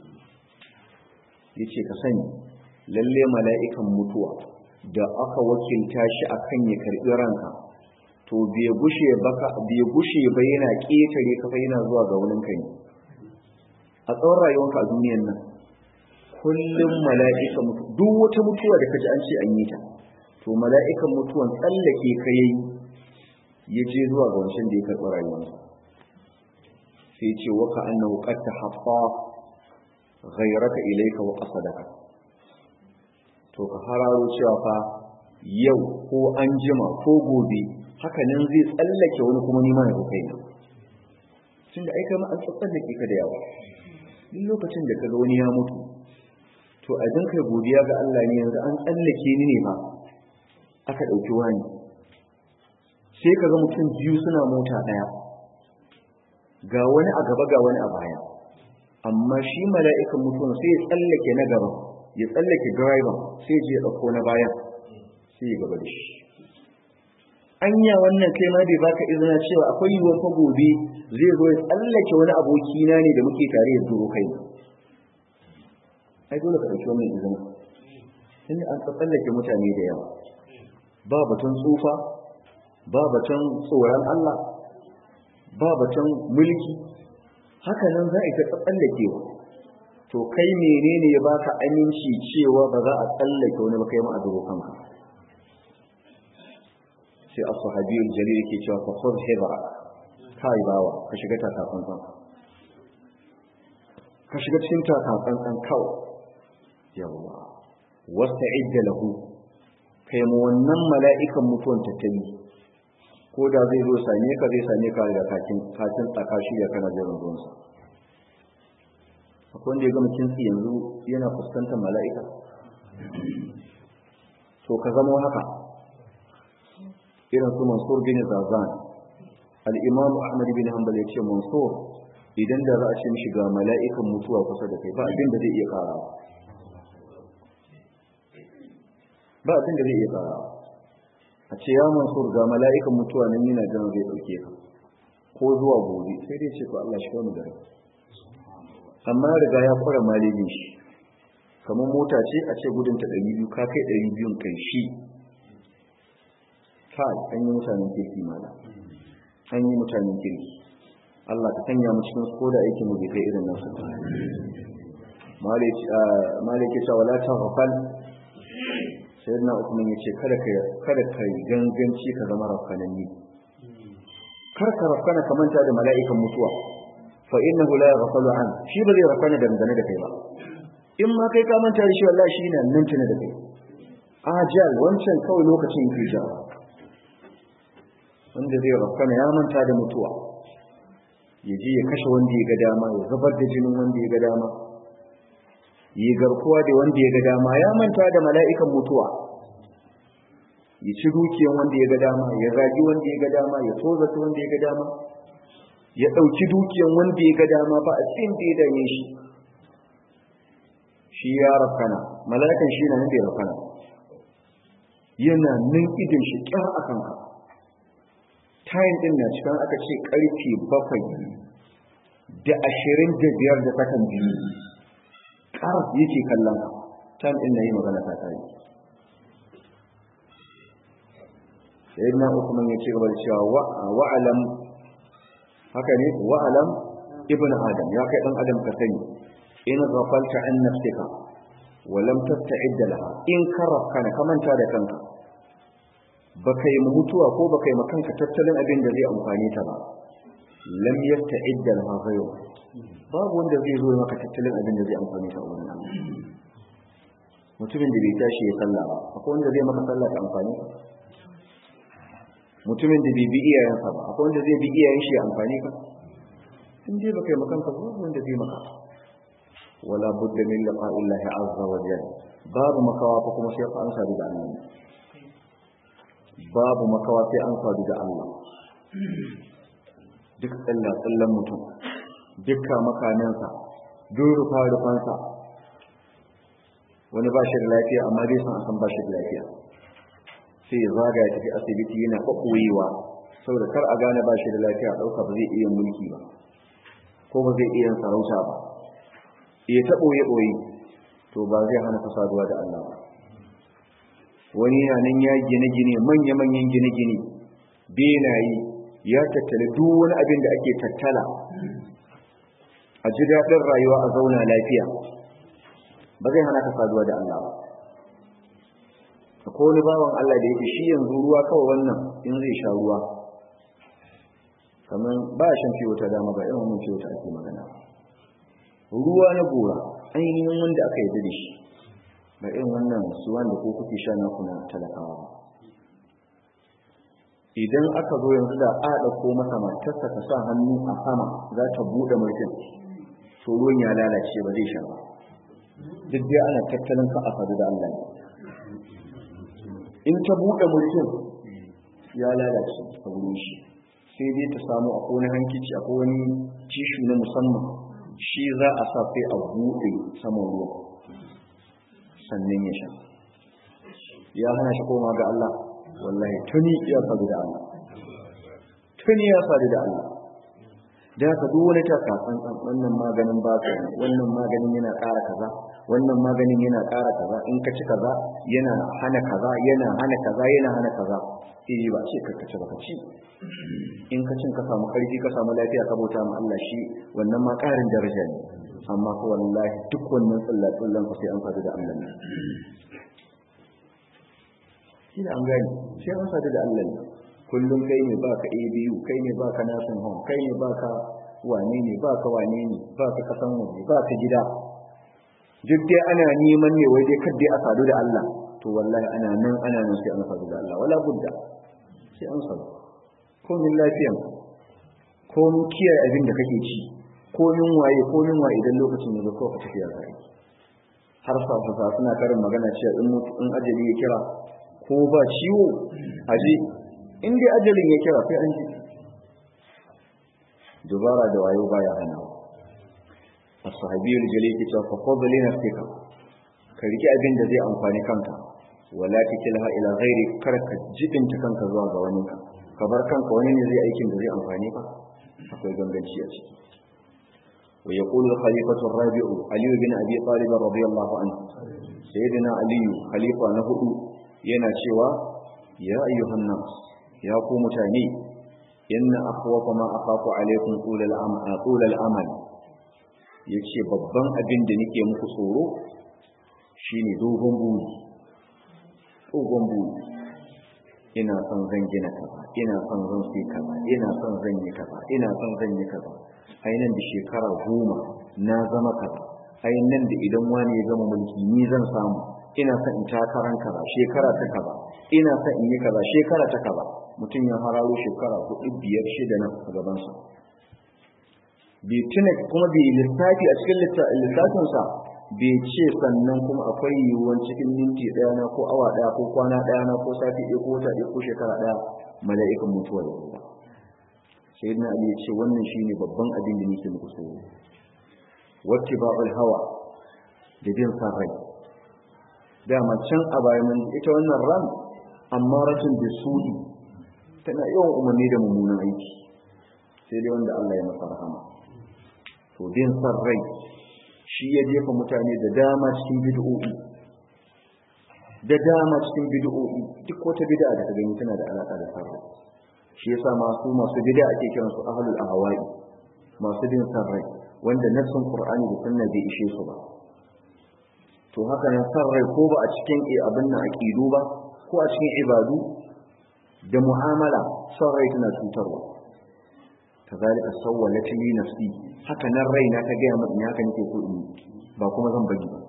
yace ka sani lalle mala'ikan mutuwa da aka wakilta shi akan ya karbi ranka to bai gushe baka bai gushe ba yana ketare ka fa yana zuwa ga wurin kai a tsawon rayuwarka a duniyar nan kullum mala'ika mutu duk wata mutuwa da kaji an ce an yi ta to mala'ikan mutuwan tsallake ka yayi ya je zuwa ga wancan da ya karɓi rayuwarsa sai ce waka annahu qad tahaffa ghayraka ilayka wa qasadaka to ka hararo cewa fa yau ko an jima ko gobe haka nan zai tsallake wani kuma nima ya kai na tunda ai kai ma an tsallake ka da yawa duk lokacin da kaga wani ya mutu to a dan kai godiya ga Allah ne yanzu an tsallake ni ne ba aka dauki wani sai kaga mutum biyu suna mota daya ga wani a gaba ga wani a baya amma shi mala'ikan mutum sai ya tsallake na gaba ya tsallake driver sai je ya dauko na bayan sai ya gaba da shi anya wannan kai ma bai baka izina cewa akwai yiwuwar fa gobe zai zo ya tsallake wani aboki na ne da muke tare ya duro kai ai dole ka dauki wannan izina tunda an tsallake mutane da yawa ba batun tsufa ba batun tsoron Allah ba batun mulki haka nan za a ta tsallakewa to kai menene ya baka aminci cewa ba za a tsallake wani ba kai ma a duro kanka sai as-sahabi al-jalil yake cewa fa khudh hibra kai bawa ka shiga takafan kan ka shiga cikin takafan kan kawai yawa wasta'idda lahu kai mu wannan mala'ikan mutuwan tattali ko da zai zo same ka zai same ka da kakin kakin tsaka shi da kana jiran zuwan sa akwai wanda ya gama kintsi yanzu yana fuskantar mala'ika to ka zama haka irin su mansur bin zazan al-imam ahmad bin hanbal ya ce mansur idan da za a ce mishi ga mala'ikan mutuwa kusa da kai ba abin da zai iya kara ba abin da zai iya kara a ce ya mansur ga mala'ikan mutuwa nan yana jiran zai dauke ka ko zuwa gobe sai dai ce ko Allah shi kawo da rai amma riga ya kura malibin shi kamar mota ce a ce gudunta 200 ka kai 200 kan shi kai an yi mutanen kirki mana an yi mutanen kirki Allah ka sanya mu cikin ko da aikin mu bai kai irin nasu malaki cewa wala ta ghafal sayyidina Uthman yace kada ka kada ka ganganci ka zama rafkananni kar ka rafkana ka manta da mala'ikan mutuwa fa innahu la yaghfalu an shi ba zai rafkana dangane da kai ba in ma kai ka manta da shi wallahi shi ne nan tuna da kai ajal wancan kawai lokacin yake jawa wanda zai rafkana ya manta da mutuwa ya je ya kashe wanda ya ga dama ya zubar da jinin wanda ya ga dama yi garkuwa da wanda ya ga dama ya manta da mala'ikan mutuwa ya ci dukiyan wanda ya ga dama ya zagi wanda ya ga dama ya tozata wanda ya ga dama ya ɗauki dukiyan wanda ya ga dama ba a cikin da ya dame shi shi ya rafkana mala'ikan shi na nan da ya rafkana yana nan idin shi kyar a kanka tayin din na cikin aka ce karfe bakwai da ashirin da biyar da sakan biyu ƙar yake kallon tayin din na yi magana ta tayi sai na usman ya ce gaba da cewa wa'alam haka ne wa'alam ibn adam ya kai dan adam ka sani in ghafalta an nafsika wa lam tasta'id laha in karafkana ka manta da kanka baka yi mutuwa ko baka yi makanka tattalin abin da zai amfani ta ba lam yasta'id laha ghayru babu wanda zai zo maka tattalin abin da zai amfani ta wurin Allah mutumin da bai tashi ya sallah ba akwai wanda zai maka sallah ta amfani mutumin da bai bi iyayensa ba akwai wanda zai bi iyayen shi ya amfani ka in dai baka yi makanka ba wanda zai maka wala budda min liqa'illahi azza wa jalla babu makawa fa kuma sai an sadu da Allah babu makawa sai an sadu da Allah duk tsalla tsallan mutum dukkan makanansa duk rufa rufansa wani ba shi da lafiya amma bai san san ba shi da lafiya sai ya zaga ya tafi asibiti yana kwakwoyewa saboda kar a gane ba shi da lafiya ɗauka ba zai iya mulki ba ko ba zai iya sarauta ba ya ta ɓoye-ɓoye to ba zai hana ka saduwa da Allah ba wani yana nan ya gine-gine manya-manyan gine-gine benaye ya tattala duk wani abin da ake tattala a ji daɗin rayuwa a zauna lafiya ba zai hana ka saduwa da Allah ba akwai wani bawan Allah da yake shi yanzu ruwa kawai wannan in zai sha ruwa kamar ba shan fiye wata dama ba irin wannan fiye wata ake magana ruwa na gora ainihin wanda aka yi da shi ba irin wannan su wanda ko kuke sha na kuna talakawa ba idan aka zo yanzu da a ɗauko masa matarsa ta sa hannu a sama za ta buɗe mutum to ruwan ya lalace ba zai sha ba duk dai ana tattalin ka a sadu da Allah in ta buɗe mutum ya lalace a wurin shi sai dai ta samu a wani hankici a wani tishu na musamman shi za a sa sai a buɗe saman ruwa sannan ya sha ya hana shi koma ga Allah wallahi tuni ya sadu da Allah tuni ya sadu da Allah da ka duk wani takatsan wannan maganin ba ka wannan maganin yana ƙara kaza wannan maganin yana ƙara kaza in ka ci kaza yana hana kaza yana hana kaza yana hana kaza eh ba ce ka ci ba ka ci in ka cin ka samu ƙarfi ka samu lafiya ka bauta ma Allah shi wannan ma ƙarin daraja ne amma ko wallahi duk wannan tsallatsallan ku sai an sadu da Allah ne shi da an gani sai an sadu da Allah ne kullum kai ne baka ABU kai ne baka nasin home kai ne baka wane ne baka wane ne baka kasan waje baka gida duk dai ana neman ne wai dai kadai a sadu da Allah to wallahi ana nan ana nan sai an sadu da Allah wala budda sai an sadu ko min lafiyan ko min kiyaye abin da kake ci ko min waye ko min waye idan lokacin ya zo ko ka tafiya zai har sa sa suna karin magana cewa in in ajali ya kira ko ba ciwo aje in dai ajalin ya kira sai an ji dubara da wayo baya hana as-sahabiyul jalil ke cewa fa qad li nafsika ka riki abin da zai amfani kanka wala tikilha ila ghairi kar ka jibinta kanka zuwa ga wani ka ka bar kanka wani ne zai aikin da zai amfani ka akwai ganganci a ciki wa yaqulu al-khalifatu ar-rabi'u ali bin abi talib radiyallahu anhu sayyidina ali khalifa na hudu yana cewa ya ayyuhan nas ya ku mutane inna akhwafa ma akhafu alaykum tulal amal tulal amal yace babban abin da nake muku tsoro shine dogon buri dogon buri ina son zan gina kaza ina son zan sai kaza ina son zan yi kaza ina son zan yi kaza ainihin da shekara goma na zama kaza ainihin da idan wani ya gama mulki ni zan samu ina son in takaran kaza shekara ta kaza ina son in yi kaza shekara ta kaza mutum ya hararo shekara hudu biyar shida nan a gabansa bai tuna kuma bai lissafi a cikin lissafinsa bai ce sannan kuma akwai yiwuwan cikin minti ɗaya na ko awa ɗaya ko kwana ɗaya na ko sati ɗaya ko wata ɗaya ko shekara ɗaya mala'ikan mutuwa da ba sai na ali ya ce wannan shine babban abin da nake muku tsoro wacce ba'ul hawa da bin san rai dama can a bayan ita wannan ran amma rashin da sudi tana yawan umarni da mummunan aiki sai dai wanda Allah ya masa rahama to bin san rai shi ya jefa mutane da dama cikin bid'o'i da dama cikin bid'o'i duk wata bid'a da ka gani tana da alaka da san rai shi yasa masu masu bid'a ake kiran su ahlul ahwa'i masu bin san rai wanda nassin qur'ani da sunna bai ishe su ba to haka nan san rai ko ba a cikin abin nan aqidu ba ko a cikin ibadu da mu'amala san rai tana cutarwa kazalika sawwalat li nafsi haka nan raina ta ga mun haka nake so in ba kuma zan bagi ba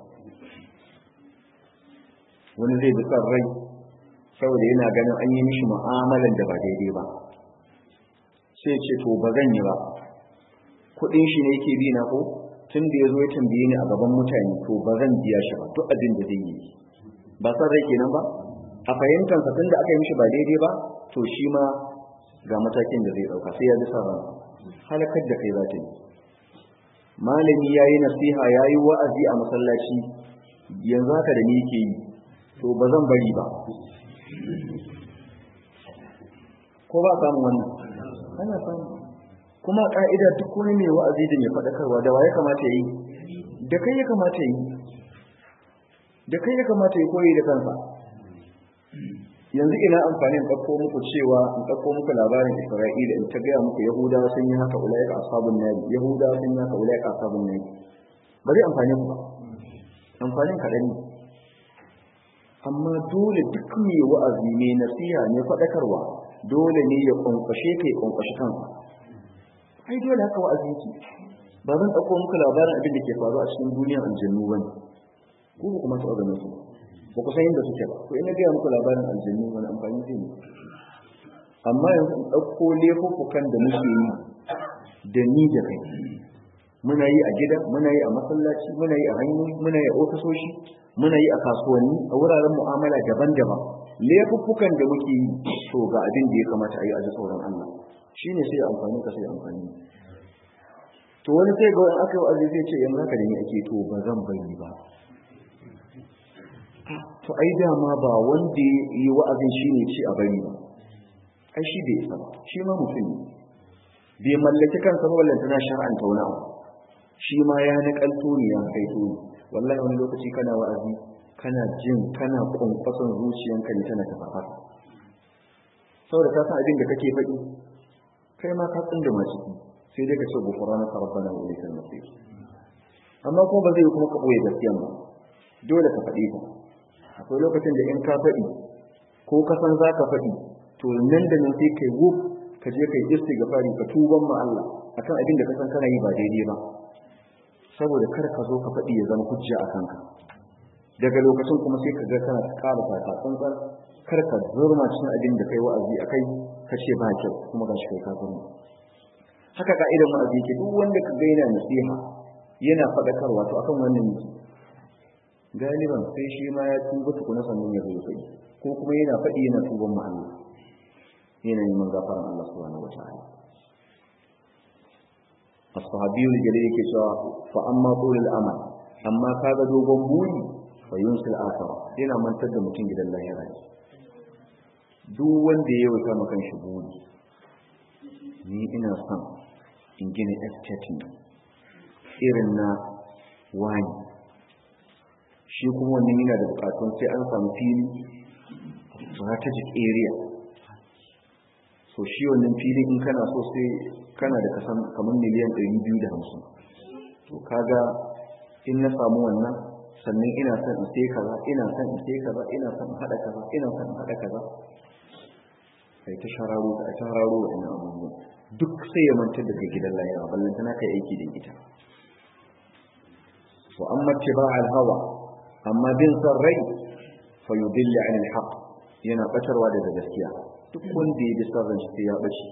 wani zai bi san rai saboda yana ganin an yi mishi mu'amalan da ba daidai ba sai ce to ba zan yi ba kuɗin shi ne yake bi na ko tun da ya zo ya tambaye ni a gaban mutane to ba zan biya shi ba duk abin da zai yi ba san rai kenan ba a fahimtansa tun da aka yi mishi ba daidai ba to shi ma ga matakin da zai ɗauka sai ya ji sa halakar da kai za ta yi malami ya yi nasiha ya yi wa'azi a masallaci yanzu haka da ni ke yi to ba zan bari ba ko ba samun wannan ana samu kuma ka'ida duk wani mai wa'azi da mai faɗakarwa da wa ya kamata yi da kai ya kamata yi da kai ya kamata yi koyi da kansa yanzu ina amfani in ɗauko muku cewa in ɗauko muku labarin isra'ila in ta gaya muku yahudawa sun yi haka ulaika ashabun nari yahudawa sun yi haka ulaika ashabun nari ba zai amfani ku ba amfanin kaɗan ne amma dole duk mai wa'azi mai nasiha mai faɗakarwa dole ne ya kwankwashe ka ya kwankwashe kansa ai dole haka wa'azi yake ba zan ɗauko muku labarin abin da ke faru a cikin duniyar aljannu ba ne ko ba kuma taɓa ganin su ba ku san inda suke ba to ina gaya muku labarin aljannu wani amfani zai ne amma yanzu in ɗauko laifuffukan da muke yi da ni da kai muna yi a gida muna yi a masallaci muna yi a hanyoyi muna yi a ofisoshi muna yi a kasuwanni a wuraren mu'amala daban-daban laifuffukan da muke yi to ga abin da ya kamata a yi a ji tsoron Allah shine sai amfani ka sai amfani to wani sai ga wani aka yi wa'azi zai ce yanzu haka da ni ake to ba zan bari ba to ai dama ba wanda ya yi wa'azin shine ce a bari ba ai shi bai isa ba shi ma mutum ne bai mallaki kansa ba wallanta na shar'anta wani abu shi ma ya nakalto ne ya kaito ne wallahi wani lokaci kana wa'azi kana jin kana kwankwason zuciyanka ne tana tafafa saboda ka san abin da kake faɗi kai ma ka tsinda ma ciki sai dai ka ce gufurana ka rabbana wa ilaikal masir amma kuma ba zai kuma ka boye gaskiyan ba dole ka faɗi ta akwai lokacin da in ka faɗi ko ka san za ka faɗi to nan da nan sai kai wuf ka je kai istighfari ka tuban ma Allah akan abin da ka san kana yi ba daidai ba saboda kar ka zo ka faɗi ya zama hujja a kanka daga lokacin kuma sai ka ga kana ƙara fata tsantsan kar ka zurma cikin abin da kai wa'azi akai ka ce ba kyau kuma gashi kai ka zurma haka ka'idar wa'azi ke duk wanda ka ga yana nasiha yana faɗakarwa to akan wannan yake galiban sai shi ma ya tuba tukuna sannan ya zo kai ko kuma yana faɗi yana tuban ma Allah yana neman gafaran Allah subhanahu wataala as-sahabiyyu jalil yake cewa fa amma qulul amal amma kaga dogon buri fa yunsil akhirah yana mantar da mutum gidan lahira duk wanda ya wuta makan shi buri ni ina son in gina estate irin na wani shi kuma wannan yana da bukatun sai an samu fili strategic area so shi wannan fili in kana so sai kana da kasan kamar miliyan 250 to kaga in na samu wannan sannan ina son in sai kaza ina son in sai kaza ina son in hada kaza ina son in hada kaza sai ta shararo ta shararo wannan abubuwan duk sai ya manta daga gidan lahira ballan tana kai aiki da ita wa amma tiba al-hawa amma bin san rai fa yudilla an al-haq yana batarwa daga gaskiya duk wanda ya bi san ran shi ya bace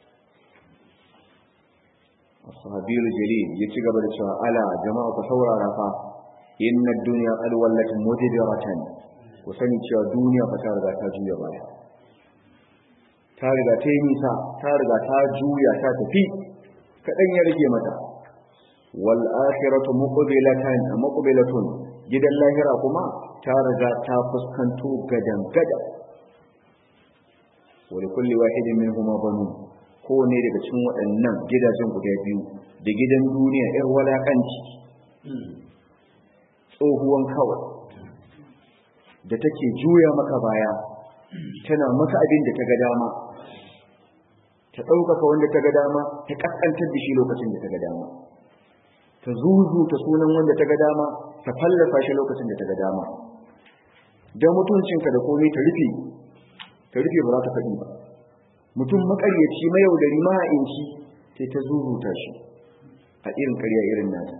ashabiul jalil ya ci gaba da cewa ala jama'a ku saurara fa inna ad-dunya qad wallat mudbiratan ku sani cewa duniya fa ta riga ta juya baya ta riga ta yi nisa ta riga ta juya ta tafi kaɗan ya rage mata wal akhiratu muqbilatan muqbilatun gidan lahira kuma ta riga ta fuskanto gadan gada wa li kulli wahidin minhum banun kowane daga cikin waɗannan gidajen guda biyu da gidan duniya ƴar walakanci tsohuwan kawai da take juya maka baya tana maka abin da ta ga dama ta ɗaukaka wanda ta ga dama ta ƙasƙantar da shi lokacin da ta ga dama ta zuzu ta sunan wanda ta ga dama ta fallasa shi lokacin da ta ga dama da mutuncinka da komai ta rufe ta rufe ba za ta faɗi ba mutum makaryaci mayaudari maha'inci sai ta zuzuta shi a irin karya irin nata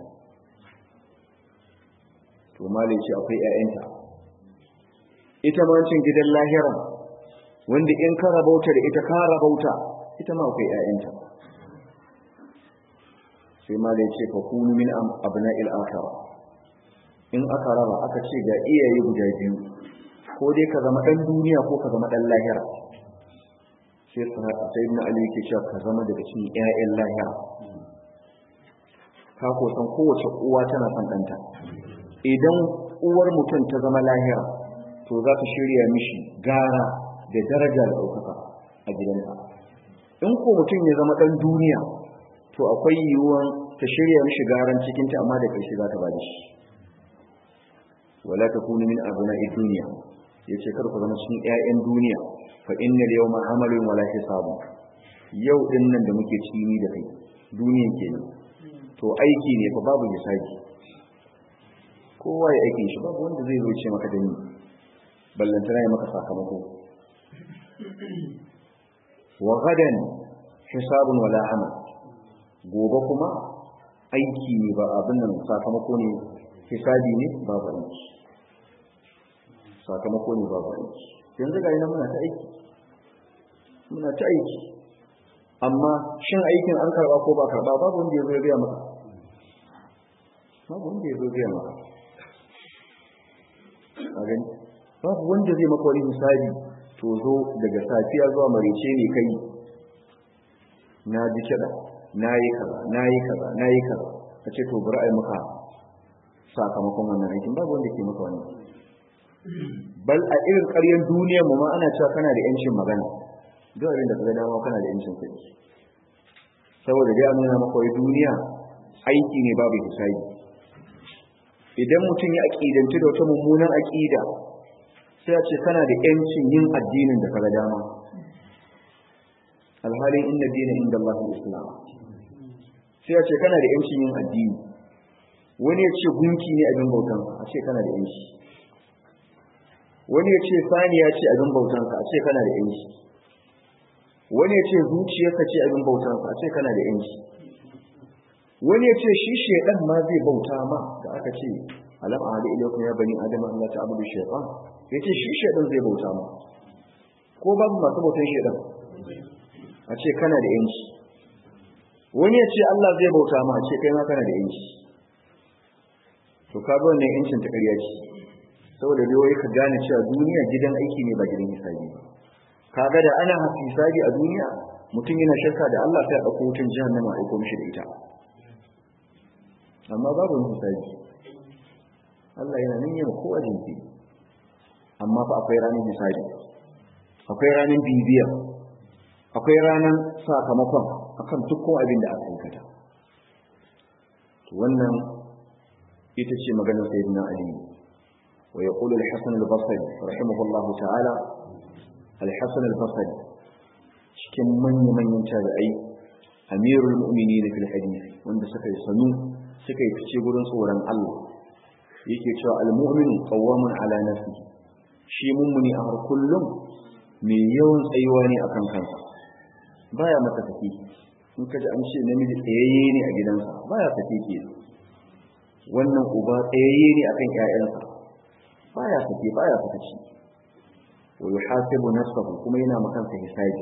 to malai ce akwai 'ya'yanta ita ma cin gidan lahira wanda in ka rabauta da ita ka rabauta ita ma akwai ƴaƴanta sai ma da ce fa kunu min abna'il akhirah in aka raba aka ce ga iyaye guda biyu ko dai ka zama dan duniya ko ka zama dan lahira sai sayyidina ali yake cewa ka zama daga cikin ƴaƴan lahira ka ko san kowace uwa tana son ɗanta idan uwar mutum ta zama lahira to za ta shirya mishi gara da daraja da ɗaukaka a gidansa in ko mutum ya zama ɗan duniya to akwai yiwuwan ta shirya mishi garan cikinta amma da ƙarshe za ta ba da shi wala ta kunu min abna'i duniya yace kar ku zama cikin ƴaƴan duniya fa innal yawma amalun wala hisabu yau din nan da muke ciki ni da kai duniyan kenan to aiki ne fa babu hisabi kowa ya aikin shi babu wanda zai zo ce maka da ni ballantana ya maka sakamako wa gadan hisabun wala amal gobe kuma aiki ne ba abin nan sakamako ne hisabi ne babu aiki sakamako ne babu aiki yanzu ga ina muna ta aiki muna ta aiki amma shin aikin an karba ko ba karba babu wanda ya zo ya gaya maka babu wanda ya zo gaya maka a gani babu wanda zai maka wani misali to zo daga safiya zuwa marice ne kai na ji kiɗa na yi kaza na yi kaza na yi kaza a ce to bari a yi maka sakamakon wannan aikin babu wanda ke maka wannan bal a irin ƙaryar duniyar mu ma ana cewa kana da yancin magana duk abin da ka gana ma kana da yancin kuɗi saboda dai an nuna maka wai duniya aiki ne babu hisabi idan mutum ya aƙidanci da wata mummunan aƙida sai a ce kana da yancin yin addinin da kaga dama alhalin inna dina inda Allah islam sai a ce kana da yancin yin addini wani ya ce gunki ne abin bautan a ce kana da yanci wani ya ce saniya ce abin bautan a ce kana da yanci wani ya ce zuciyarka ce abin bautan a ce kana da yanci wani ya ce shi shedan ma zai bauta ma da aka ce alam ahadi ilaykum ya bani adam an la ta'budu shaytan yace shi shedan zai bauta ma ko babu masu bautan shedan a ce kana da yanci wani ya ce Allah zai bauta ma a ce kai ma kana da yanci to ka ga wannan yancin ta ƙarya ce saboda dai ka gane cewa duniya gidan aiki ne ba gidan hisabi ba kaga da ana hisabi a duniya mutum yana shakka da Allah sai a ɗauko wutan jahannama a aiko mishi da ita amma babu wani hisabi Allah yana nan yana kowa jinki amma fa akwai ranar hisabi akwai ranar bibiya akwai ranar sakamakon akan dukkan abin da aka aikata wannan ita ce maganar sayyidina ali wa yaqulu al-hasan al-basri rahimahullahu ta'ala al-hasan al-basri cikin manyan manyan tabi'ai amirul mu'minin fil hadith wanda suka yi sanu suka yi fice gurin tsoron Allah yake cewa al-mu'min qawwamun ala nafsihi shi mummuni a har kullum mai yawan tsayuwa ne akan kansa baya masa tafi in kaji an ce namiji tsayayye ne a gidansa baya tafi ke wannan uba tsayayye ne akan ƴaƴansa baya tafi baya fitaci wa yuhasibu nafsahu kuma yana makansa hisabi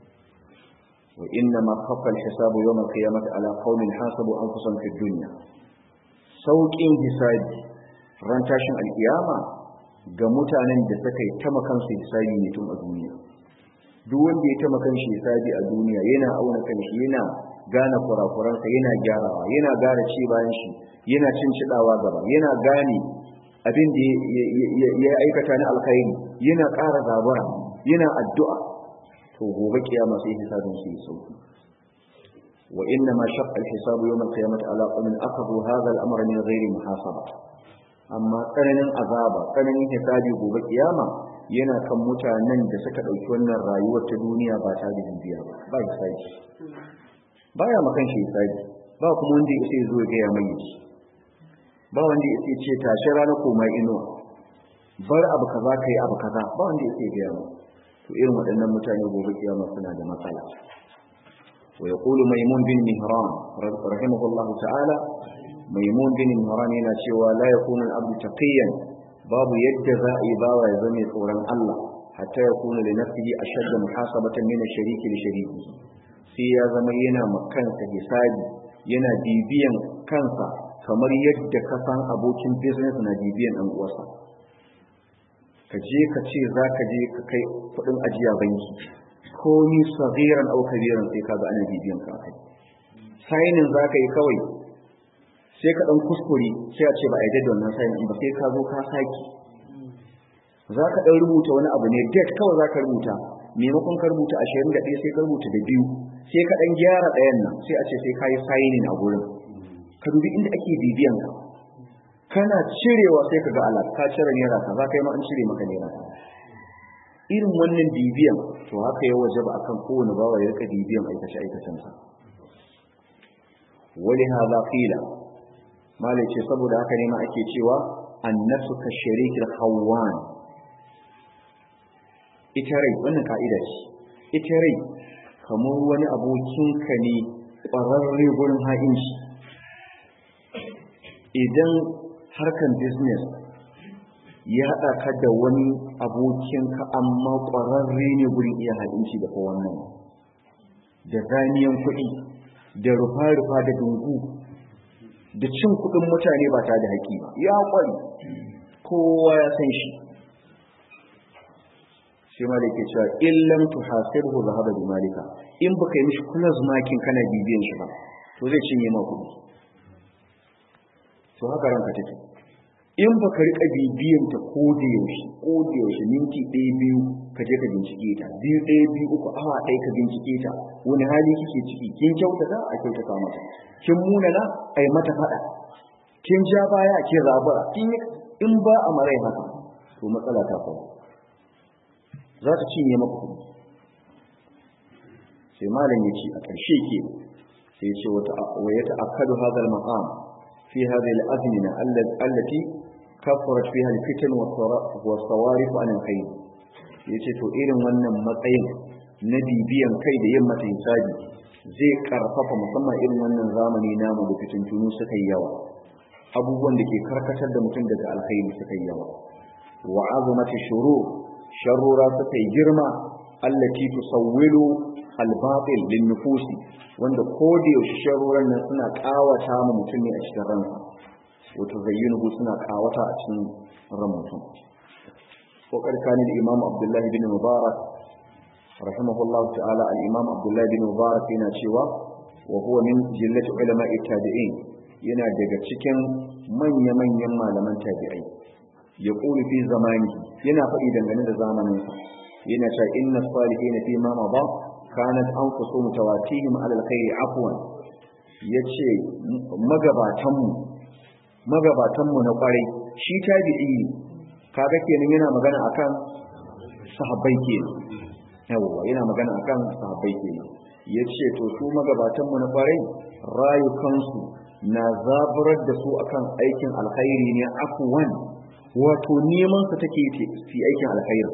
wa inna ma khaffa al-hisabu yawm al-qiyamati ala qaumin hasabu anfusahum fi dunya sauƙin hisabi ran tashin alkiyama ga mutanen da suka yi ta makansu hisabi ne tun a duniya duk wanda ya ta makanshi hisabi a duniya yana auna kanshi yana gane kurakuransa yana gyarawa yana gane ci bayan shi yana cin cidawa gaba yana gane abin da ya aikata na alkhairi yana ƙara zabura yana addu'a to gobe kiyama sai hisabin shi ya sauki wa inna ma shaqqa al-hisabu yawm al-qiyamati ala qawmin akhadhu hadha al-amra min ghairi muhasaba amma tsananin azaba tsananin hisabi gobe kiyama yana kan mutanen da suka ɗauki wannan rayuwar ta duniya ba ta da bibiya ba ba hisabi baya makan shi hisabi ba kuma wanda ya sai zo ya gaya mai shi ba wanda ya sai ce tashi rana koma inuwa bar abu kaza kai abu kaza ba wanda ya sai gaya mai to irin waɗannan mutane gobe kiyama suna da matsala wa yaqulu maymun bin mihran rahimahullahu ta'ala maimun bin imran yana cewa la yakunu al-abdu taqiyan babu yadda za a yi bawa ya zama tsoron Allah hatta ya kuna li nafsihi ashadda muhasabatan min ash-shariki li shariki sai ya zama yana makansa hisabi yana bibiyan kansa kamar yadda ka san abokin business na bibiyan ɗan uwarsa ka je ka ce za ka je ka kai kuɗin ajiya banki ko ni sagiran au kabiran sai ka ga ana bibiyan ka kai sainin za ka yi kawai sai ka ɗan kuskure sai a ce ba a yi da wannan sainin ba sai ka zo ka saki za ka ɗan rubuta wani abu ne date kawai za ka rubuta maimakon ka rubuta ashirin da ɗaya sai ka rubuta da biyu sai ka ɗan gyara ɗayan nan sai a ce sai ka yi sainin a gurin ka dubi inda ake bibiyan ka kana cirewa sai ka ga alat ka cire naira ka za ka yi ma an cire maka naira ka irin wannan bibiyan to haka ya waje ba akan kowane bawa ya rika bibiyan aikace aikacensa wani haza qila malai ce saboda haka ne ma ake cewa annasu ka sharikil hawan ita rai wannan ka'ida ce ita rai kamar wani abokinka ne ƙwararre gurin ha'inci idan harkan business ya haɗa ka da wani abokinka amma ƙwararre ne gurin iya ha'inci da ko wannan da zaniyan kuɗi da rufa-rufa da dungu da cin kuɗin mutane ba tare da haƙi ba ya ƙwari kowa ya san shi sai ma da ke cewa illam tuhasibhu zahaba bi malika in baka yi mishi kula makin kana bibiyan shi ba to zai cinye ma kuɗi to haka ranka take in baka rika bibiyan ta ko da yaushe ko da yaushe minti ɗaya biyu ka je ka bincike ta biyu ɗaya biyu uku awa ɗaya ka bincike ta wani hali kike ciki kin kyautata a kyautata mata kin munana a yi mata faɗa kin ja baya kin rabura kin in ba a marai haka to matsala ta faru za ta cinye maka kuɗi sai malam ya ce a ƙarshe ke sai ce wa ya ta'akkadu hadha al-maqam fi hadhihi al-azmina allati kafarat fiha al-fitan wa sawarif an al-khayr yace to irin wannan matsayin na bibiyan kai da yin mata hisabi zai karfafa musamman irin wannan zamani namu da fitintunu suka yi yawa abubuwan da ke karkatar da mutum daga alkhairi suka yi yawa wa azamati shurur sharrura suka yi girma allati tusawwilu al-batil lin nufusi wanda ko da yaushe sharruran nan suna kawata mu mutum ne a cikin ransa wato zayyinuhu suna kawata a cikin ran mutum ko karkani da imam abdullah bin mubarak rahimahullah ta'ala al-imam abdullah bin mubarak yana cewa wa huwa min jillati ulama'i tabi'in yana daga cikin manya-manyan malaman tabi'ai ya ƙuli fi zamani yana faɗi dangane da zamaninsa yana cewa inna salihin fi ma mada kanat anfusu mutawatihim ala alkhairi afwan yace magabatanmu magabatanmu na kwarai shi tabi'i kaga kenan yana magana akan sahabbai kenan yawa yana magana akan sahabbai kenan yace to su magabatanmu na kwarai rayukansu na zaburar da su akan aikin alkhairi ne afwan wato neman su take yi aikin alkhairi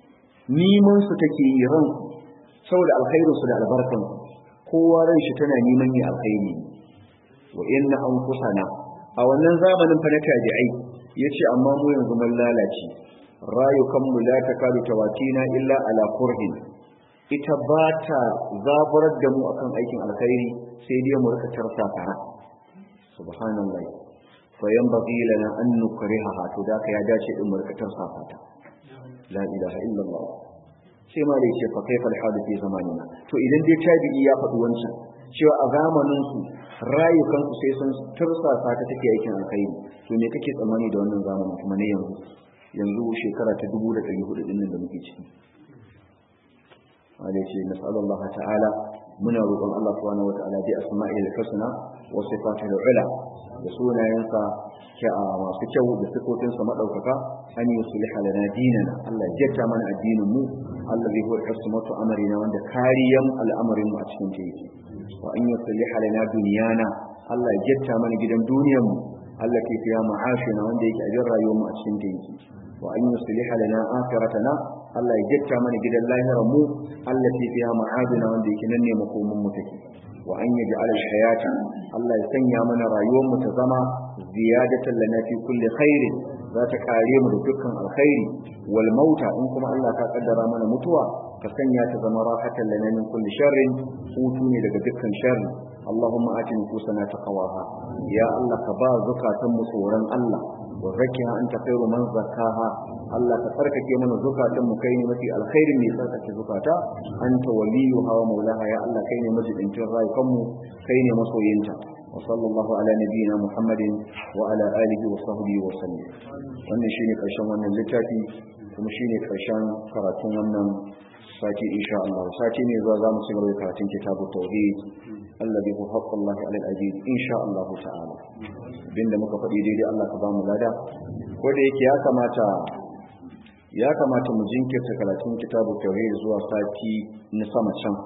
neman su take yi ran saboda alkhairin su da albarkan kowa ran shi tana neman yi alkhairi wa inna anfusana a wannan zamanin fa na tabi'ai yace amma mu yanzu mun lalace rayukan mu la takadu tawatina illa ala kurhin ita ba ta zaburar da mu akan aikin alkhairi sai dai mu rika tarsa fara subhanallahi fayan bagi lana an nukrihaha to da ka ya dace din mu rika tarsa fata la ilaha illallah sai ma da yake fa kaifa alhadu fi zamanina to idan dai tabi'i ya faɗi wancan cewa a zamanin su rayukan su sai sun tarsa fata take aikin alkhairi to me kake tsammani da wannan zamanin kuma ne yanzu yanzu shekara ta 1400 din nan da muke ciki wanda ce nasallallahu ta'ala muna roƙon Allah subhanahu wataala bi asma'il husna wa sifatil ula da sunayensa masu kyau da sifofinsa madaukaka an yi sulha lana dinana Allah ya jatta mana addinin mu Allah zai huwa ismatu amrina wanda kariyan al'amarin mu a cikin ta yake wa an yi sulha lana dunyana Allah ya jatta mana gidan duniyar mu Allah ke fiya ma'ashina wanda yake a jin rayuwar mu a cikin ta yake wa an yi sulha lana akhiratana Allah ya jatta mana gidan lahirar mu Allah ke fiya ma'adina wanda yake nan ne makomin mu take wa an yaj'al al-hayata Allah ya sanya mana rayuwar mu ta zama ziyadatan lana fi kulli khairin za ta kare mu da dukkan alkhairi wal mauta in kuma Allah ka kaddara mana mutuwa ka sanya ta zama rahatan lana min kulli sharrin hutu ne daga dukkan sharri اللهم آت نفوسنا تقواها يا الله كبا زكاة مصورا الله وزكها أنت خير من زكاها الله تفركك من زكاة مكين متي الخير من زكاة زكاة أنت وليها ومولاها يا الله كين مجد انت رايكم كين مصوينتا وصلى الله على نبينا محمد وعلى آله وصحبه وسلم wannan shine karshen wannan littafi kuma shine karshen karatun wannan sati insha Allah sati ne zuwa zamu ci gaba da karatun kitabut tauhid alladhi huwa haqqullahi 'ala al-'abid insha Allah ta'ala binda muka faɗi daidai Allah ka ba mu lada ko da yake ya kamata ya kamata mu jinkirta karatun kitabut tauhid zuwa sati na sama can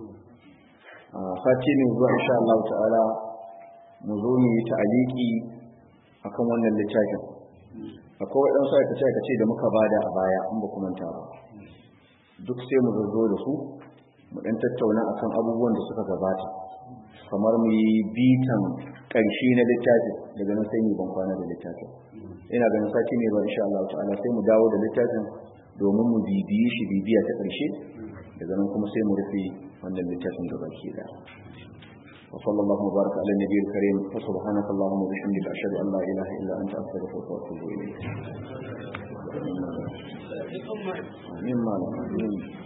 sati ne zuwa insha Allah ta'ala mu zo mu yi ta'aliki akan wannan littafin akwai waɗansu aikace-aikace da muka bada a baya in ba kuma ta ba duk sai mu zo da su mu ɗan tattauna akan abubuwan da suka gabata kamar mu yi bitan ƙarshe na littafin daga nan sai mu ban kwana da littafin ina ganin sati ne ba insha Allah ta'ala sai mu dawo da littafin domin mu bibiyi shi bibiya ta ƙarshe daga nan kuma sai mu rufe wannan littafin gaba ke da وصلى الله وبارك على النبي الكريم وسبحانك اللهم وبحمدك أشهد أن لا إله إلا أنت أستغفرك وأتوب إليك مما